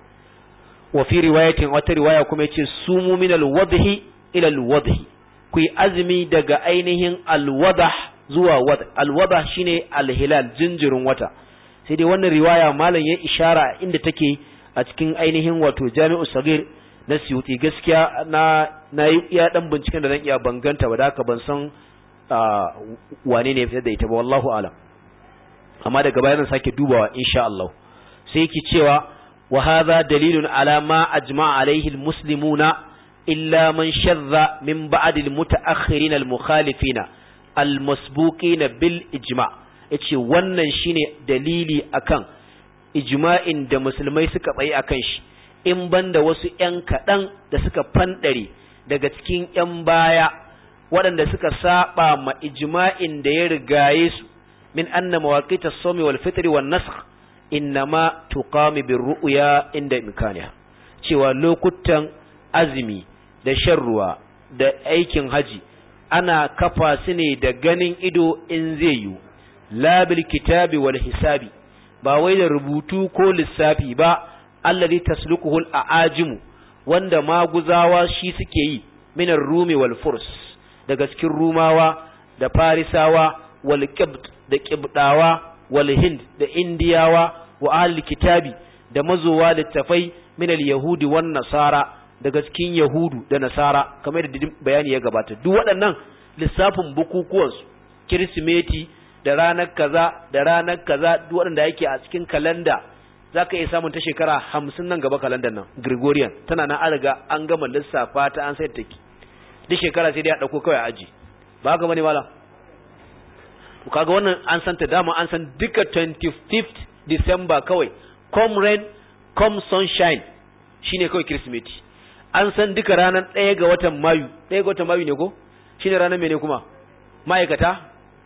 wa fi riwayatin wata riwaya kuma yace sumu min al-wadhi ila al-wadhi ku yi azumi daga ainihin al-wadah zuwa wad al-wadah shine al-hilal jinjirin wata sai dai wannan riwaya malam ya ishara inda take a cikin ainihin wato jami'u sagir na siyuti gaskiya na na yi iya dan binciken da zan iya banganta ba da haka ban san wane ne ya fitar da ita ba wallahu alam amma daga baya zan sake dubawa insha Allah sai yake cewa wa hadha dalilun ala ma ajma'a alaihi almuslimuna illa man shadda min ba'd almutaakhirin almukhalifina almasbuqina bil ijma' yace wannan shine dalili akan ijma'in da musulmai suka tsaye akan shi in banda wasu ƴan kaɗan da suka fanɗare daga cikin ƴan baya waɗanda suka saba ma ijma'in da ya rigaye su min anna mawaqita as-sawmi wal fitri wan nasakh innama tuqami bir ru'ya inda imkaniha cewa lokutan azumi da shan ruwa da aikin haji ana kafa su ne da ganin ido in zai yiwu la bil kitabi wal hisabi ba wai da rubutu ko lissafi ba alladhi tasluquhu al aajimu wanda maguzawa shi suke yi minar rumi wal furs daga cikin rumawa da farisawa wal qibt da qibdawa wal hind da indiyawa wa ahli kitabi da mazowa littafai min al yahudi wan nasara daga cikin yahudu da nasara kamar da bayani ya gabata duk waɗannan lissafin bukukuwansu kirsimeti da ranar kaza da ranar kaza duk waɗanda yake a cikin kalanda za ka iya samun ta shekara hamsin nan gaba kalandar nan gregorian tana nan an riga an gama lissafa ta an sai take duk shekara sai dai a ɗauko kawai aji ba haka bane mala to kaga wannan an san ta dama an san duka 25th december kawai come rain come sunshine shine kawai kirsimeti an san duka ranar ɗaya ga watan mayu ɗaya ga watan mayu ne ko shine ranar mene kuma ma'aikata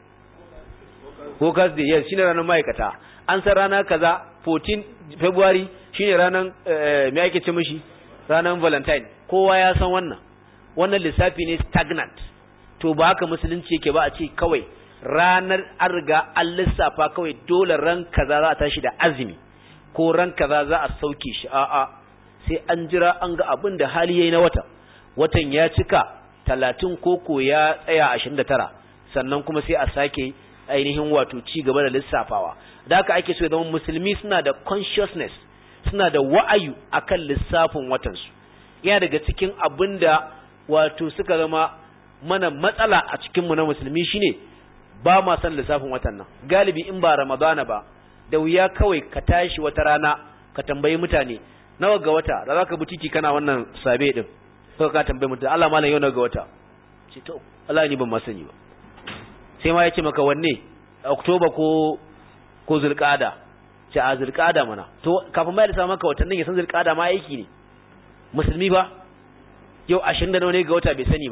workers day yes shine ranar ma'aikata an san rana kaza 14 february shine ranar me ake ce mishi ranar valentine kowa ya san wannan wannan lissafi ne stagnant to ba haka musulunci yake ba a ce kawai ranar an riga an lissafa kawai dole ran kaza za a tashi da azumi ko ran kaza za a sauke shi a'a sai an jira an ga abin da hali yayi na wata watan ya cika talatin koko ya tsaya ashirin da tara sannan kuma sai a sake ainihin wato ci gaba da lissafawa da haka ake so ya zama musulmi suna da consciousness suna da wa'ayu akan lissafin watansu yana daga cikin abin da wato suka zama mana matsala a cikinmu na musulmi shine ba ma san lissafin watan nan galibi in ba ramadana ba da wuya kawai ka tashi wata rana ka tambayi mutane nawa ga wata da zaka butiki kana wannan sabe din sai ka tambayi mutane Allah malam yau nawa ga wata ce to Allah ni ban ma sani ba sai ma yace maka wanne Oktoba ko ko Zulqa'ada ce a Zulqa'ada mana to kafin ma ya sa maka watannin ya san Zulqa'ada ma aiki ne musulmi ba yau 20 da nawa ne ga wata bai sani ba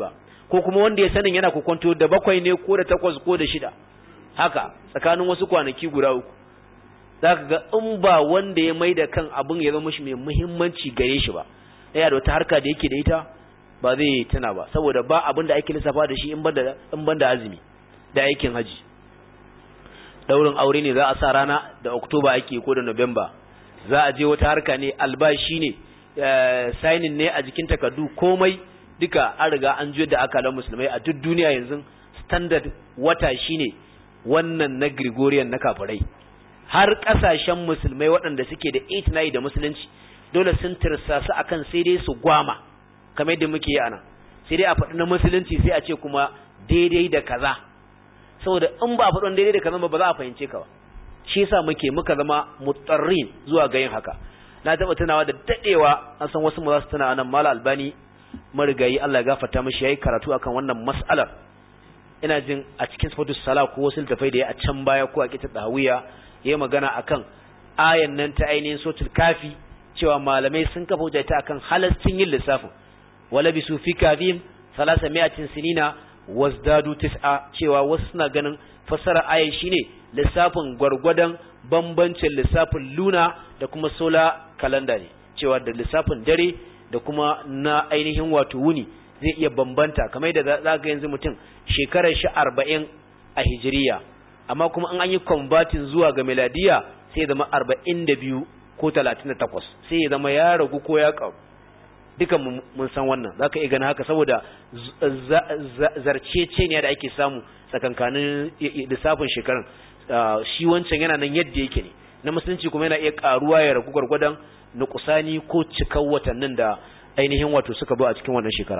ko kuma wanda ya sanin yana kokonto da bakwai ne ko da takwas ko da shida haka tsakanin wasu kwanaki guda uku za ka ga in ba wanda ya mai da kan abin ya zama shi mai muhimmanci gare shi ba yana da wata harka da yake da ita ba zai tuna ba saboda ba abin da ake lissafa da shi in ban da azumi da aikin haji daurin aure ne za a sa rana da oktoba ake ko da november za a je wata harka ne albashi ne signing ne a jikin takardu komai duka an riga an juyar da akalan musulmai a duk duniya yanzu standard wata shine wannan na Gregorian na kafirai har kasashen musulmai waɗanda suke da 8 da musulunci dole sun tirsasu akan sai dai su gwama kamar yadda muke yi anan sai dai a faɗi na musulunci sai a ce kuma daidai da kaza saboda in ba a faɗi daidai da kaza ba za a fahimce ka ba shi yasa muke muka zama mutarrin zuwa ga yin haka na taɓa tunawa da daɗewa an san wasu mu za su tuna nan mala albani marigayi Allah ya gafarta mishi yayi karatu akan wannan mas'alar ina jin a cikin sifatus sala ko wasu littafai da ya a can baya ko a kitab dawiya yayi magana akan ayan nan ta ainihin sotul kafi cewa malamai sun kafa hujja ta akan halascin yin lissafin wala bisu fi kafim salasa mi'atin sinina wasdadu tis'a cewa wasu suna ganin fassara ayan shine lissafin gwargwadon bambancin lissafin luna da kuma sola kalanda ne cewa da lissafin dare da kuma na ainihin wato wuni zai iya bambanta kamar da za ga yanzu mutum shekarar shi arba'in a hijiriya amma kuma an yi convertin zuwa ga miladiya sai ya zama arba'in da biyu ko talatin da takwas sai ya zama ya ragu ko ya ƙaru dukan mun san wannan za ka iya gani haka saboda zarcece ne da ake samu tsakankanin lissafin shekarun shi wancan yana nan yadda yake ne na musulunci kuma yana iya ƙaruwa ya ragu gwargwadon nukusani ko cikar watannin da ainihin wato suka zo a cikin wannan shekara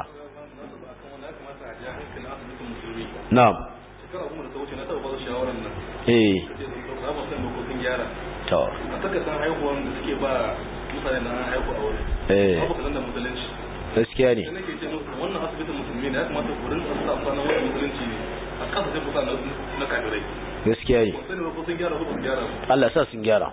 na'am shekara kuma da ta wuce na taɓa ba su shawarar nan eh za mu san dokokin gyara to a saka san haihuwan da suke ba mutane na haihu a wuri eh babu kasan da musulunci gaskiya ne sai nake ce musu wannan asibitin musulmi ne ya kamata ku rinka sa kwanan wani musulunci ne a kasa sai kusa na kafirai gaskiya ne ba sani ba ko sun gyara ko ba su gyara ba Allah sa sun gyara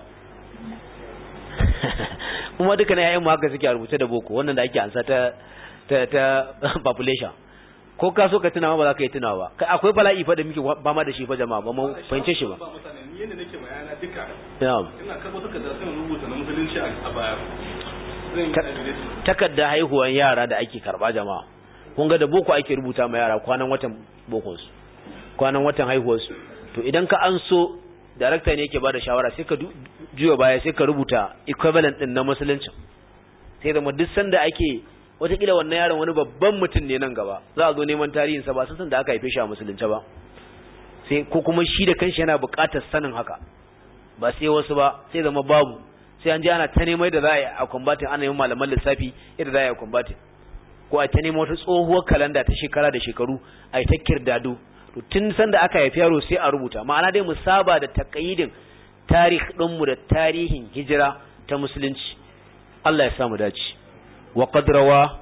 kuma duka na yayin mu haka suke a rubuce da boko wannan da ake ansa ta ta ta population ko ka so ka tuna ba za ka yi tuna ba kai akwai bala'i fa da muke ba ma da shi fa jama'a ba mu fahimce shi ba ba mutane ni yadda nake bayana duka na'am ina karɓo takarda sai rubuta na musulunci a baya zan yi Ta- adiresin takarda haihuwan yara da ake karba jama'a kun ga da boko ake rubuta ma yara kwanan watan bokon su kwanan watan haihuwar su to idan ka an so director ne yake bada shawara sai ka du- juya baya sai ka rubuta equivalent din na musulunci sai zama duk sanda ake watakila wannan yaron wani babban mutum ne nan gaba za a zo neman tarihinsa ba sun san da aka haife shi a musulunci ba sai ko kuma shi da kanshi yana buƙatar sanin haka ba sai wasu ba sai zama babu sai an je ana ta neman da za a yi a kwambatin ana yin malaman lissafi yadda za a yi a kwambatin ko a ta nemo wata tsohuwar kalanda ta shekara da shekaru a yi ta kirdado to tun sanda aka haifi yaro sai a rubuta ma'ana dai mu saba da takayidin tarih ɗinmu da tarihin hijira ta musulunci Allah ya samu dace wa qad rawa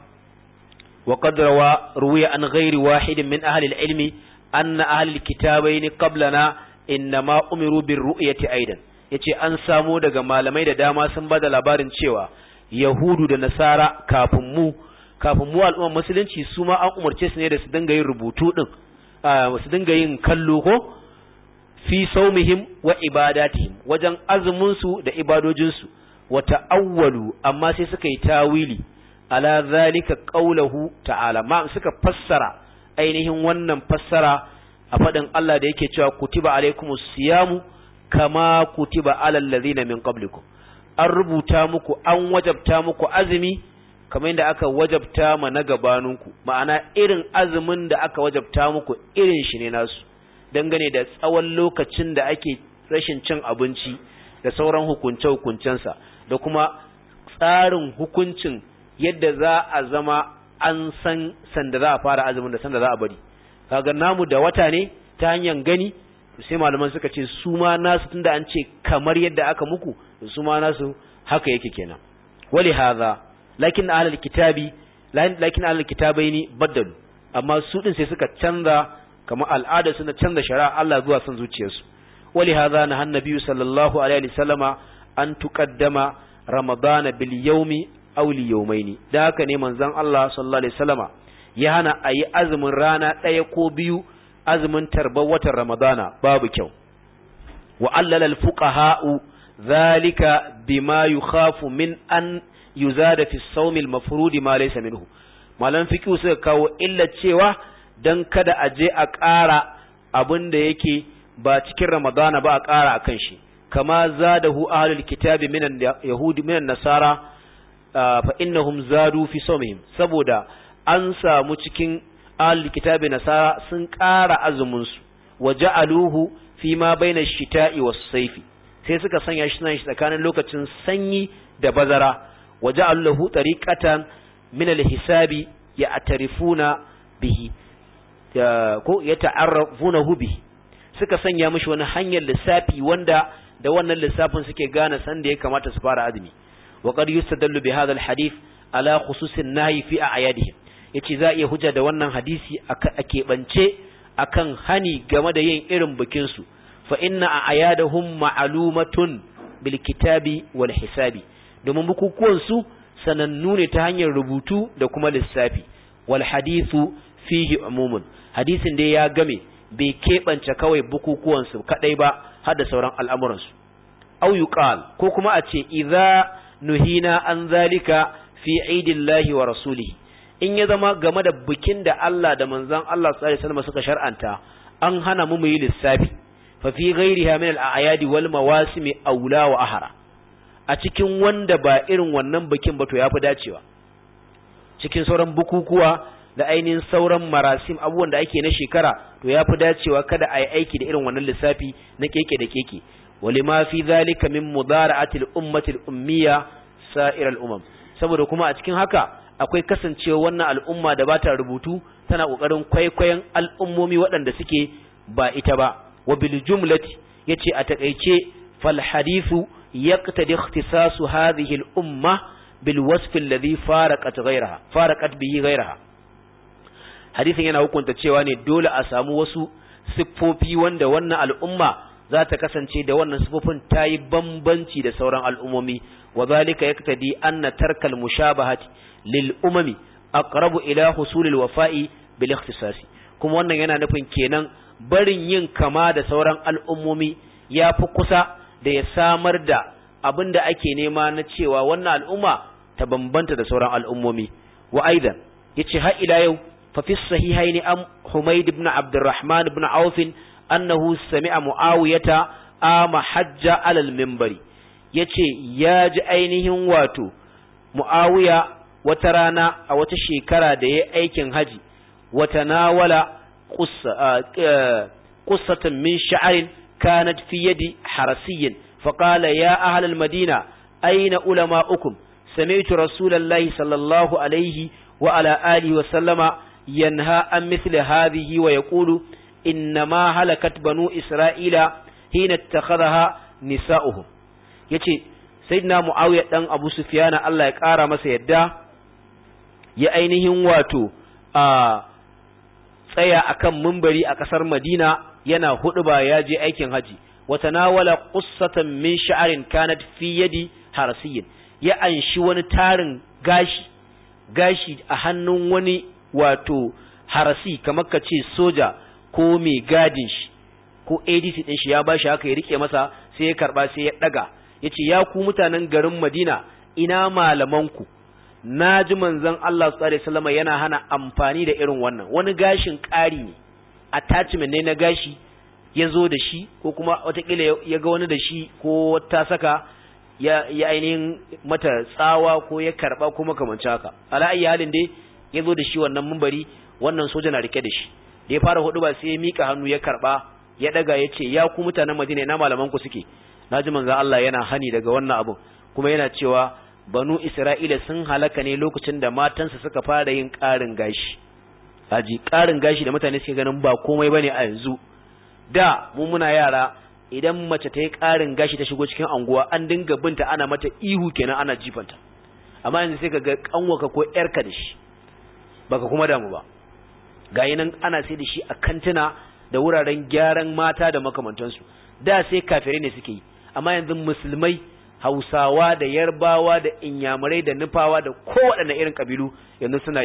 wa qad rawa ruwiya an ghairi wahidin min ahli al-ilmi anna ahli al-kitabaini qablana innama umiru bir ru'yati aidan yace an samo daga malamai da dama sun bada labarin cewa yahudu da nasara kafin mu kafin mu al'ummar musulunci su ma an umarce su ne da su dinga yin rubutu din su dinga yin kallo ko fi saumihim wa ibadatihim wajen azumin su da ibadojin su wa ta'awwalu amma sai suka yi tawili ala zalika qawluhu ta'ala ma suka fassara ainihin wannan fassara a fadin Allah da yake cewa kutiba alaikumus siyamu kama kutiba alal ladina min qablikum an rubuta muku an wajabta muku azumi kamar yadda aka wajabta ma na gabaninku ma'ana irin azumin da aka wajabta muku irin shi ne nasu dangane da tsawon lokacin da ake rashin cin abinci da sauran hukunce-hukuncensa da kuma tsarin hukuncin yadda za a zama an san sanda za a fara azumin da sanda za a bari kaga namu da wata ne ta hanyar gani sai malaman suka ce su ma nasu tunda an ce kamar yadda aka muku su ma nasu haka yake kenan wali hadha lakin ahlul kitabi lakin ahlul kitabaini baddalu amma su din sai suka canza kamar al'ada suna canza shari'a Allah zuwa son zuciyarsu wali hadha na annabi sallallahu alaihi wasallama an tuqaddama ramadana bil yawmi aw li yawmaini da haka ne manzon Allah sallallahu alaihi wasallama ya hana a yi azumin rana ɗaya ko biyu azumin tarbar watan ramadana babu kyau wa allala al-fuqaha'u zalika bima yukhafu min an yuzada fi as-sawm al-mafrud ma laysa minhu malan fiqh suka kawo illa cewa dan kada a je a ƙara abin da yake ba cikin ramadana ba a ƙara akan shi kama zadahu ahlul kitabi minan yahudi minan nasara fa innahum zadu fi sawmihim saboda an samu cikin ahlul kitabi nasara sun ƙara azumin su waja'aluhu fi ma baina shita'i was sayfi sai suka sanya shi nan tsakanin lokacin sanyi da bazara waja'aluhu tariqatan min al-hisabi ya'tarifuna bihi ko yata'arrafunahu bihi suka sanya mishi wani hanyar lissafi wanda da wannan lissafin suke gane san da ya kamata su fara azumi wa qad yustadallu bi hadha alhadith ala khususin nahi fi a'yadihim yace za iya hujja da wannan hadisi a keɓance akan hani game da yin irin bikin su fa inna a'yadahum ma'lumatun bil kitabi wal hisabi domin bukukuwan su sanannu ne ta hanyar rubutu da kuma lissafi wal hadithu fihi umumun hadisin dai ya game bai keɓance kawai bukukuwansu kaɗai ba har da sauran al'amuransu. Au yuqal ko kuma a ce, "Iza nuhina an zalika fi aidillahi wa rasulihi in ya zama game da bikin da Allah da manzan Allah sallallahu suka shar'anta an hana mu yi lissafi fa fi ghairiha min al-a'yadi wal mawasimi aula wa ahara a cikin wanda ba irin wannan bikin ba to yafi dacewa cikin sauran bukukuwa da ainihin sauran marasim abubuwan da ake na shekara to ya fi dacewa kada a yi aiki da irin wannan lissafi na keke da keke wali ma fi zalika min mudara'atil ummatil ummiya sa'iral umam saboda kuma a cikin haka akwai kasancewa wannan al'umma da ba ta rubutu tana kokarin kwaikwayon al'ummomi waɗanda suke ba ita ba wa bil jumlati yace a takeice fal hadithu yaqtadi ikhtisasu hadhihi al umma bil wasf alladhi faraqat ghayraha faraqat bihi ghayraha hadisin yana hukunta cewa ne dole a samu wasu siffofi wanda wannan al'umma za ta kasance da wannan siffofin ta yi bambanci da sauran al'ummomi wa zalika yaktadi anna tarkal mushabahati lil umami aqrabu ila husulil wafa'i bil ikhtisasi kuma wannan yana nufin kenan barin yin kama da sauran al'ummomi ya fi kusa da ya samar da abin da ake nema na cewa wannan al'umma ta bambanta da sauran al'ummomi wa aidan yace har ila yau ففي الصحيحين أم حميد بن عبد الرحمن بن عوف أنه سمع معاوية آم حج على المنبر yace ya ji ainihin wato mu'awiya wata rana a wata shekara da ya aikin haji wata nawala qussatan min sha'arin kanat fi yadi harasiyyin faqala ya ahlal madina aina ulama'ukum sami'tu rasulallahi sallallahu alaihi wa ala alihi wa sallama ينهى عن مثل هذه ويقول إنما هلكت بنو إسرائيل حين اتخذها نساؤهم yace sayyidina muawiya dan abu sufyana Allah ya kara masa yadda ya ainihin wato a tsaya akan mumbari a kasar Madina yana huɗuba ya je aikin haji wa tanawala qussatan min sha'rin kanat fi yadi harasiyyin ya anshi wani tarin gashi gashi a hannun wani wato harasi kamar ka ce soja ko mai gadin shi ko ADC din shi ya bashi haka ya rike masa sai ya karba sai ya daga yace ya ku mutanen garin Madina ina malamanku naji manzon Allah sallallahu alaihi wasallam yana hana amfani da irin wannan wani gashin ƙari ne attachment ne na gashi ya zo da shi ko kuma watakila ya ga wani da shi ko ta saka ya, ya ainihin mata tsawa ko ya karba ko makamanci haka ala ayi halin dai ya zo da shi wannan mumbari wannan soja na rike da shi da ya fara hudu ba sai ya mika hannu ya karba ya daga ya ce ya ku mutanen madina ina malaman ku suke naji manzon Allah yana hani daga wannan abun kuma yana cewa banu isra'ila sun halaka ne lokacin da matansa suka fara yin ƙarin gashi haji ƙarin gashi da mutane suke ganin ba komai bane a yanzu da mu muna yara idan mace ta yi ƙarin gashi ta shigo cikin anguwa an dinga binta ana mata ihu kenan ana jifanta amma yanzu sai ka ga kanwaka ko yarka da shi baka kuma damu ba ga nan ana sai da shi a kantuna da wuraren gyaran mata da makamantansu da sai kafirai ne suke yi amma yanzu musulmai hausawa da yarbawa da inyamurai da nufawa da kowaɗanne irin kabilu yanzu suna yi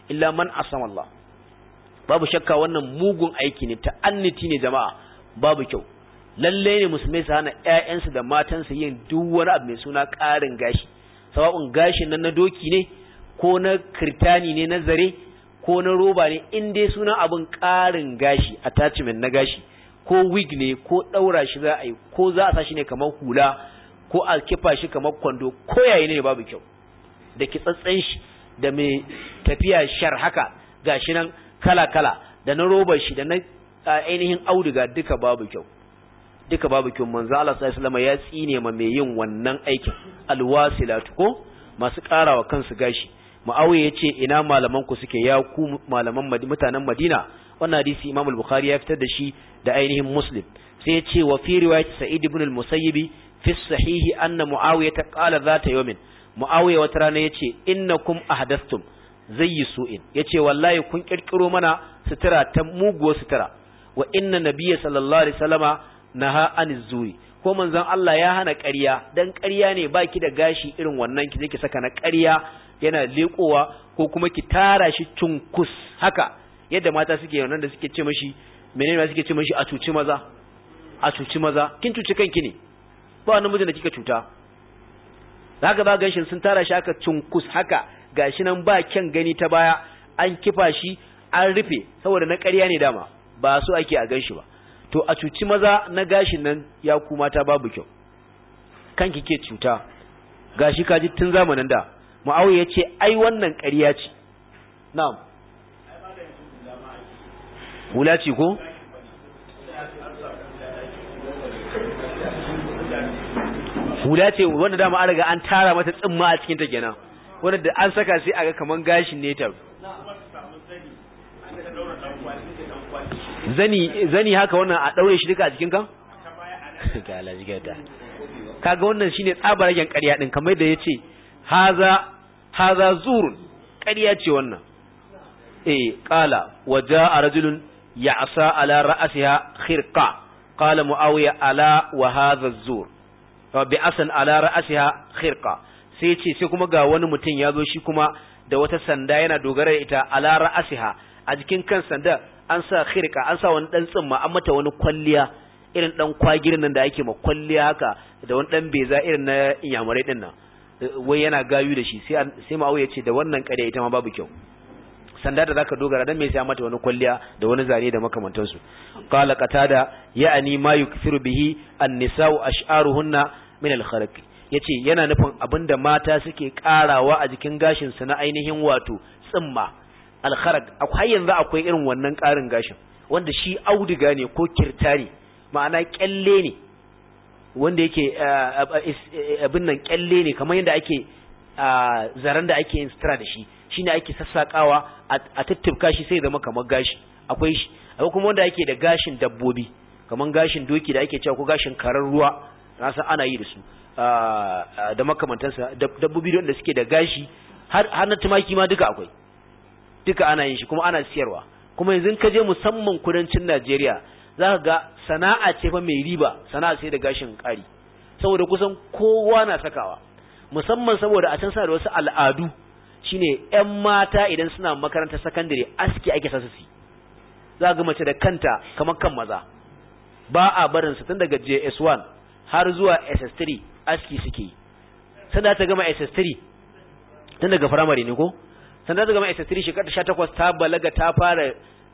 illa man asama Allah babu shakka wannan mugun aiki ne ta'anniti ne jama'a babu kyau lalle ne musulmai su hana ƴaƴansu da matansu yin duk wani abu mai suna ƙarin gashi sawa'un gashin nan na doki ne ko na kirtani ne na zare ko na roba ne in dai suna abin ƙarin gashi attachment na gashi ko wig ne ko ɗaura shi za a yi ko za a sa shi ne kamar hula ko a kifa shi kamar kwando ko yayi ne babu kyau da kitsatsen shi da mai tafiya shar haka gashi nan kala-kala da na robar shi da na ainihin auduga duka babu kyau duka babu kyau manzo Allah sallallahu alaihi ya tsine ma mai yin wannan aikin alwasilatu ko masu karawa kansu gashi Muawiya yace ina malaman ku suke ya ku malaman mutanen Madina wannan hadisi Imam al-Bukhari ya fitar da shi da ainihin Muslim sai yace wa fi riwayat Sa'id ibn al-Musayyib fi sahihi anna Muawiya ta qala zata yawmin Muawiya wata rana yace innakum ahdathtum zayyi su'in yace wallahi kun kirkiro mana sutura ta muguwa sutura wa inna nabiyya sallallahu alaihi wasallama naha aniz zuri ko manzon Allah ya hana ƙarya dan ƙarya ne baki da gashi irin wannan ki je ki saka na ƙarya yana leƙowa ko kuma ki tara shi cunkus haka yadda mata suke wannan da suke ce mashi menene ma suke ce mashi a cuci maza a cuci maza kin cuci kanki ne ba wani mijin da kika cuta zaka ba gashin sun tara shi haka cunkus haka gashi nan ba kyan gani ta baya an kifa shi an rufe saboda na ƙarya ne dama ba so ake a ganshi ba to a cuci maza na gashin nan ya ku mata babu kyau kanki ke cuta gashi kaji tun zamanin da Muawiya ya ce ai wannan ƙarya ce na'am hula ce ko hula ce wanda dama an riga an tara mata tsimma a cikin ta kenan wanda da an saka sai aga kaman gashin ne ta zani zani haka wannan a daure shi duka a jikin ka ga alaji ga kaga wannan shine tsabaragen ƙarya din kamar da yace haza haza zurun ƙarya ce wannan eh qala waja rajulun ya'sa ala ra'siha khirqa qala muawiya ala wa hadha zur bi asan ala ra'siha khirqa sai ce sai kuma ga wani mutum ya zo shi kuma da wata sanda yana dogara da ita ala ra'siha a jikin kan sanda an sa khirqa an sa wani dan tsimma an mata wani kwalliya irin dan kwagirin nan da ake ma kwalliya haka da wani dan beza irin na inyamurai din nan wai yana gayu da shi sai sai ma'au ya ce da wannan ƙarya ita ma babu kyau sanda da zaka dogara dan me sai mata wani kwalliya da wani zane da makamantan su qala qatada ya'ani ma yukfiru bihi an-nisa'u ash'aruhunna min al-kharq yace yana nufin abinda mata suke karawa a jikin gashin su na ainihin wato tsimma al-kharq akwai yanzu akwai irin wannan karin gashin wanda shi auduga ne ko kirtari ma'ana kyalle ne wanda yake abin nan kyalle ne kamar yadda ake zaren da ake yin sutura da shi shine ake sassakawa a tattubka shi sai zama kamar gashi akwai shi akwai kuma wanda ake da gashin dabbobi kamar gashin doki da ake cewa ko gashin karar ruwa na san ana yi da su da makamantansa dabbobi da suke da gashi har na tumaki ma duka akwai duka ana yin shi kuma ana siyarwa kuma yanzu ka je musamman kudancin Najeriya za ka ga sana'a ce fa mai riba sana'a sai da gashin ƙari saboda kusan kowa na sakawa musamman saboda a can sa da wasu al'adu shine ƴan mata idan suna makarantar sakandare aski ake sa su za ga mace da kanta kamar kan maza ba a barin su tun daga JS1 har zuwa SS3 aski suke yi sanda ta gama SS3 tun daga firamare ne ko sanda ta gama SS3 shekara 18 ta balaga ta fara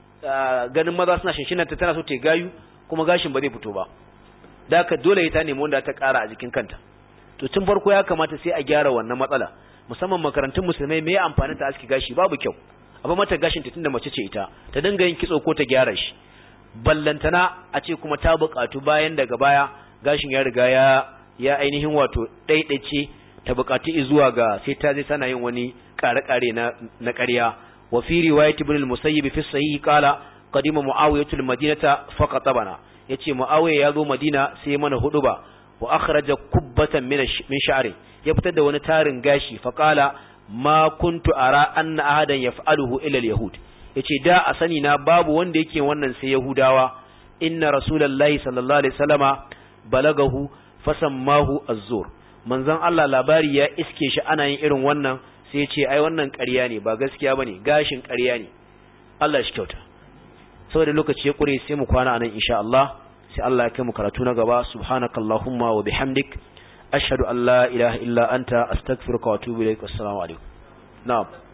ganin maza suna shinshinanta tana so ta gayu kuma gashin ba zai fito ba da haka dole ta nemi wanda ta ƙara a jikin kanta to tun farko ya kamata sai a gyara wannan matsala musamman makarantun musulmai me amfanin ta aski gashi babu kyau abu mata gashin ta tunda mace ce ita ta dinga yin kitso ko ta gyara shi ballantana a ce kuma ta buƙatu bayan daga baya gashin ya riga ya ya ainihin wato ɗaiɗaice ta buƙatu zuwa ga sai ta je tana yin wani ƙare-ƙare na na ƙarya wa fi riwayat ibn al-musayyib fi sahih qala qadima muawiyah al-madinata faqatabana yace muawiya ya zo madina sai mana huduba wa akhraja kubbatan min min sha'ri ya fitar da wani tarin gashi fa qala ma kuntu ara anna ahadan yaf'aluhu ila al-yahud yace da a sani na babu wanda yake wannan sai yahudawa inna rasulullahi sallallahu alaihi wasallama balagahu fasammahu az-zur manzon Allah labari ya iske shi ana yin irin wannan sai ce ai wannan ƙarya ne ba gaskiya bane gashin ƙarya ne Allah shi kyauta saboda lokaci ya kure sai mu kwana anan insha Allah sai Allah ya kai mu karatu na gaba subhanakallahumma wa bihamdik ashhadu an la ilaha illa anta astaghfiruka wa atubu ilaik assalamu alaikum na'am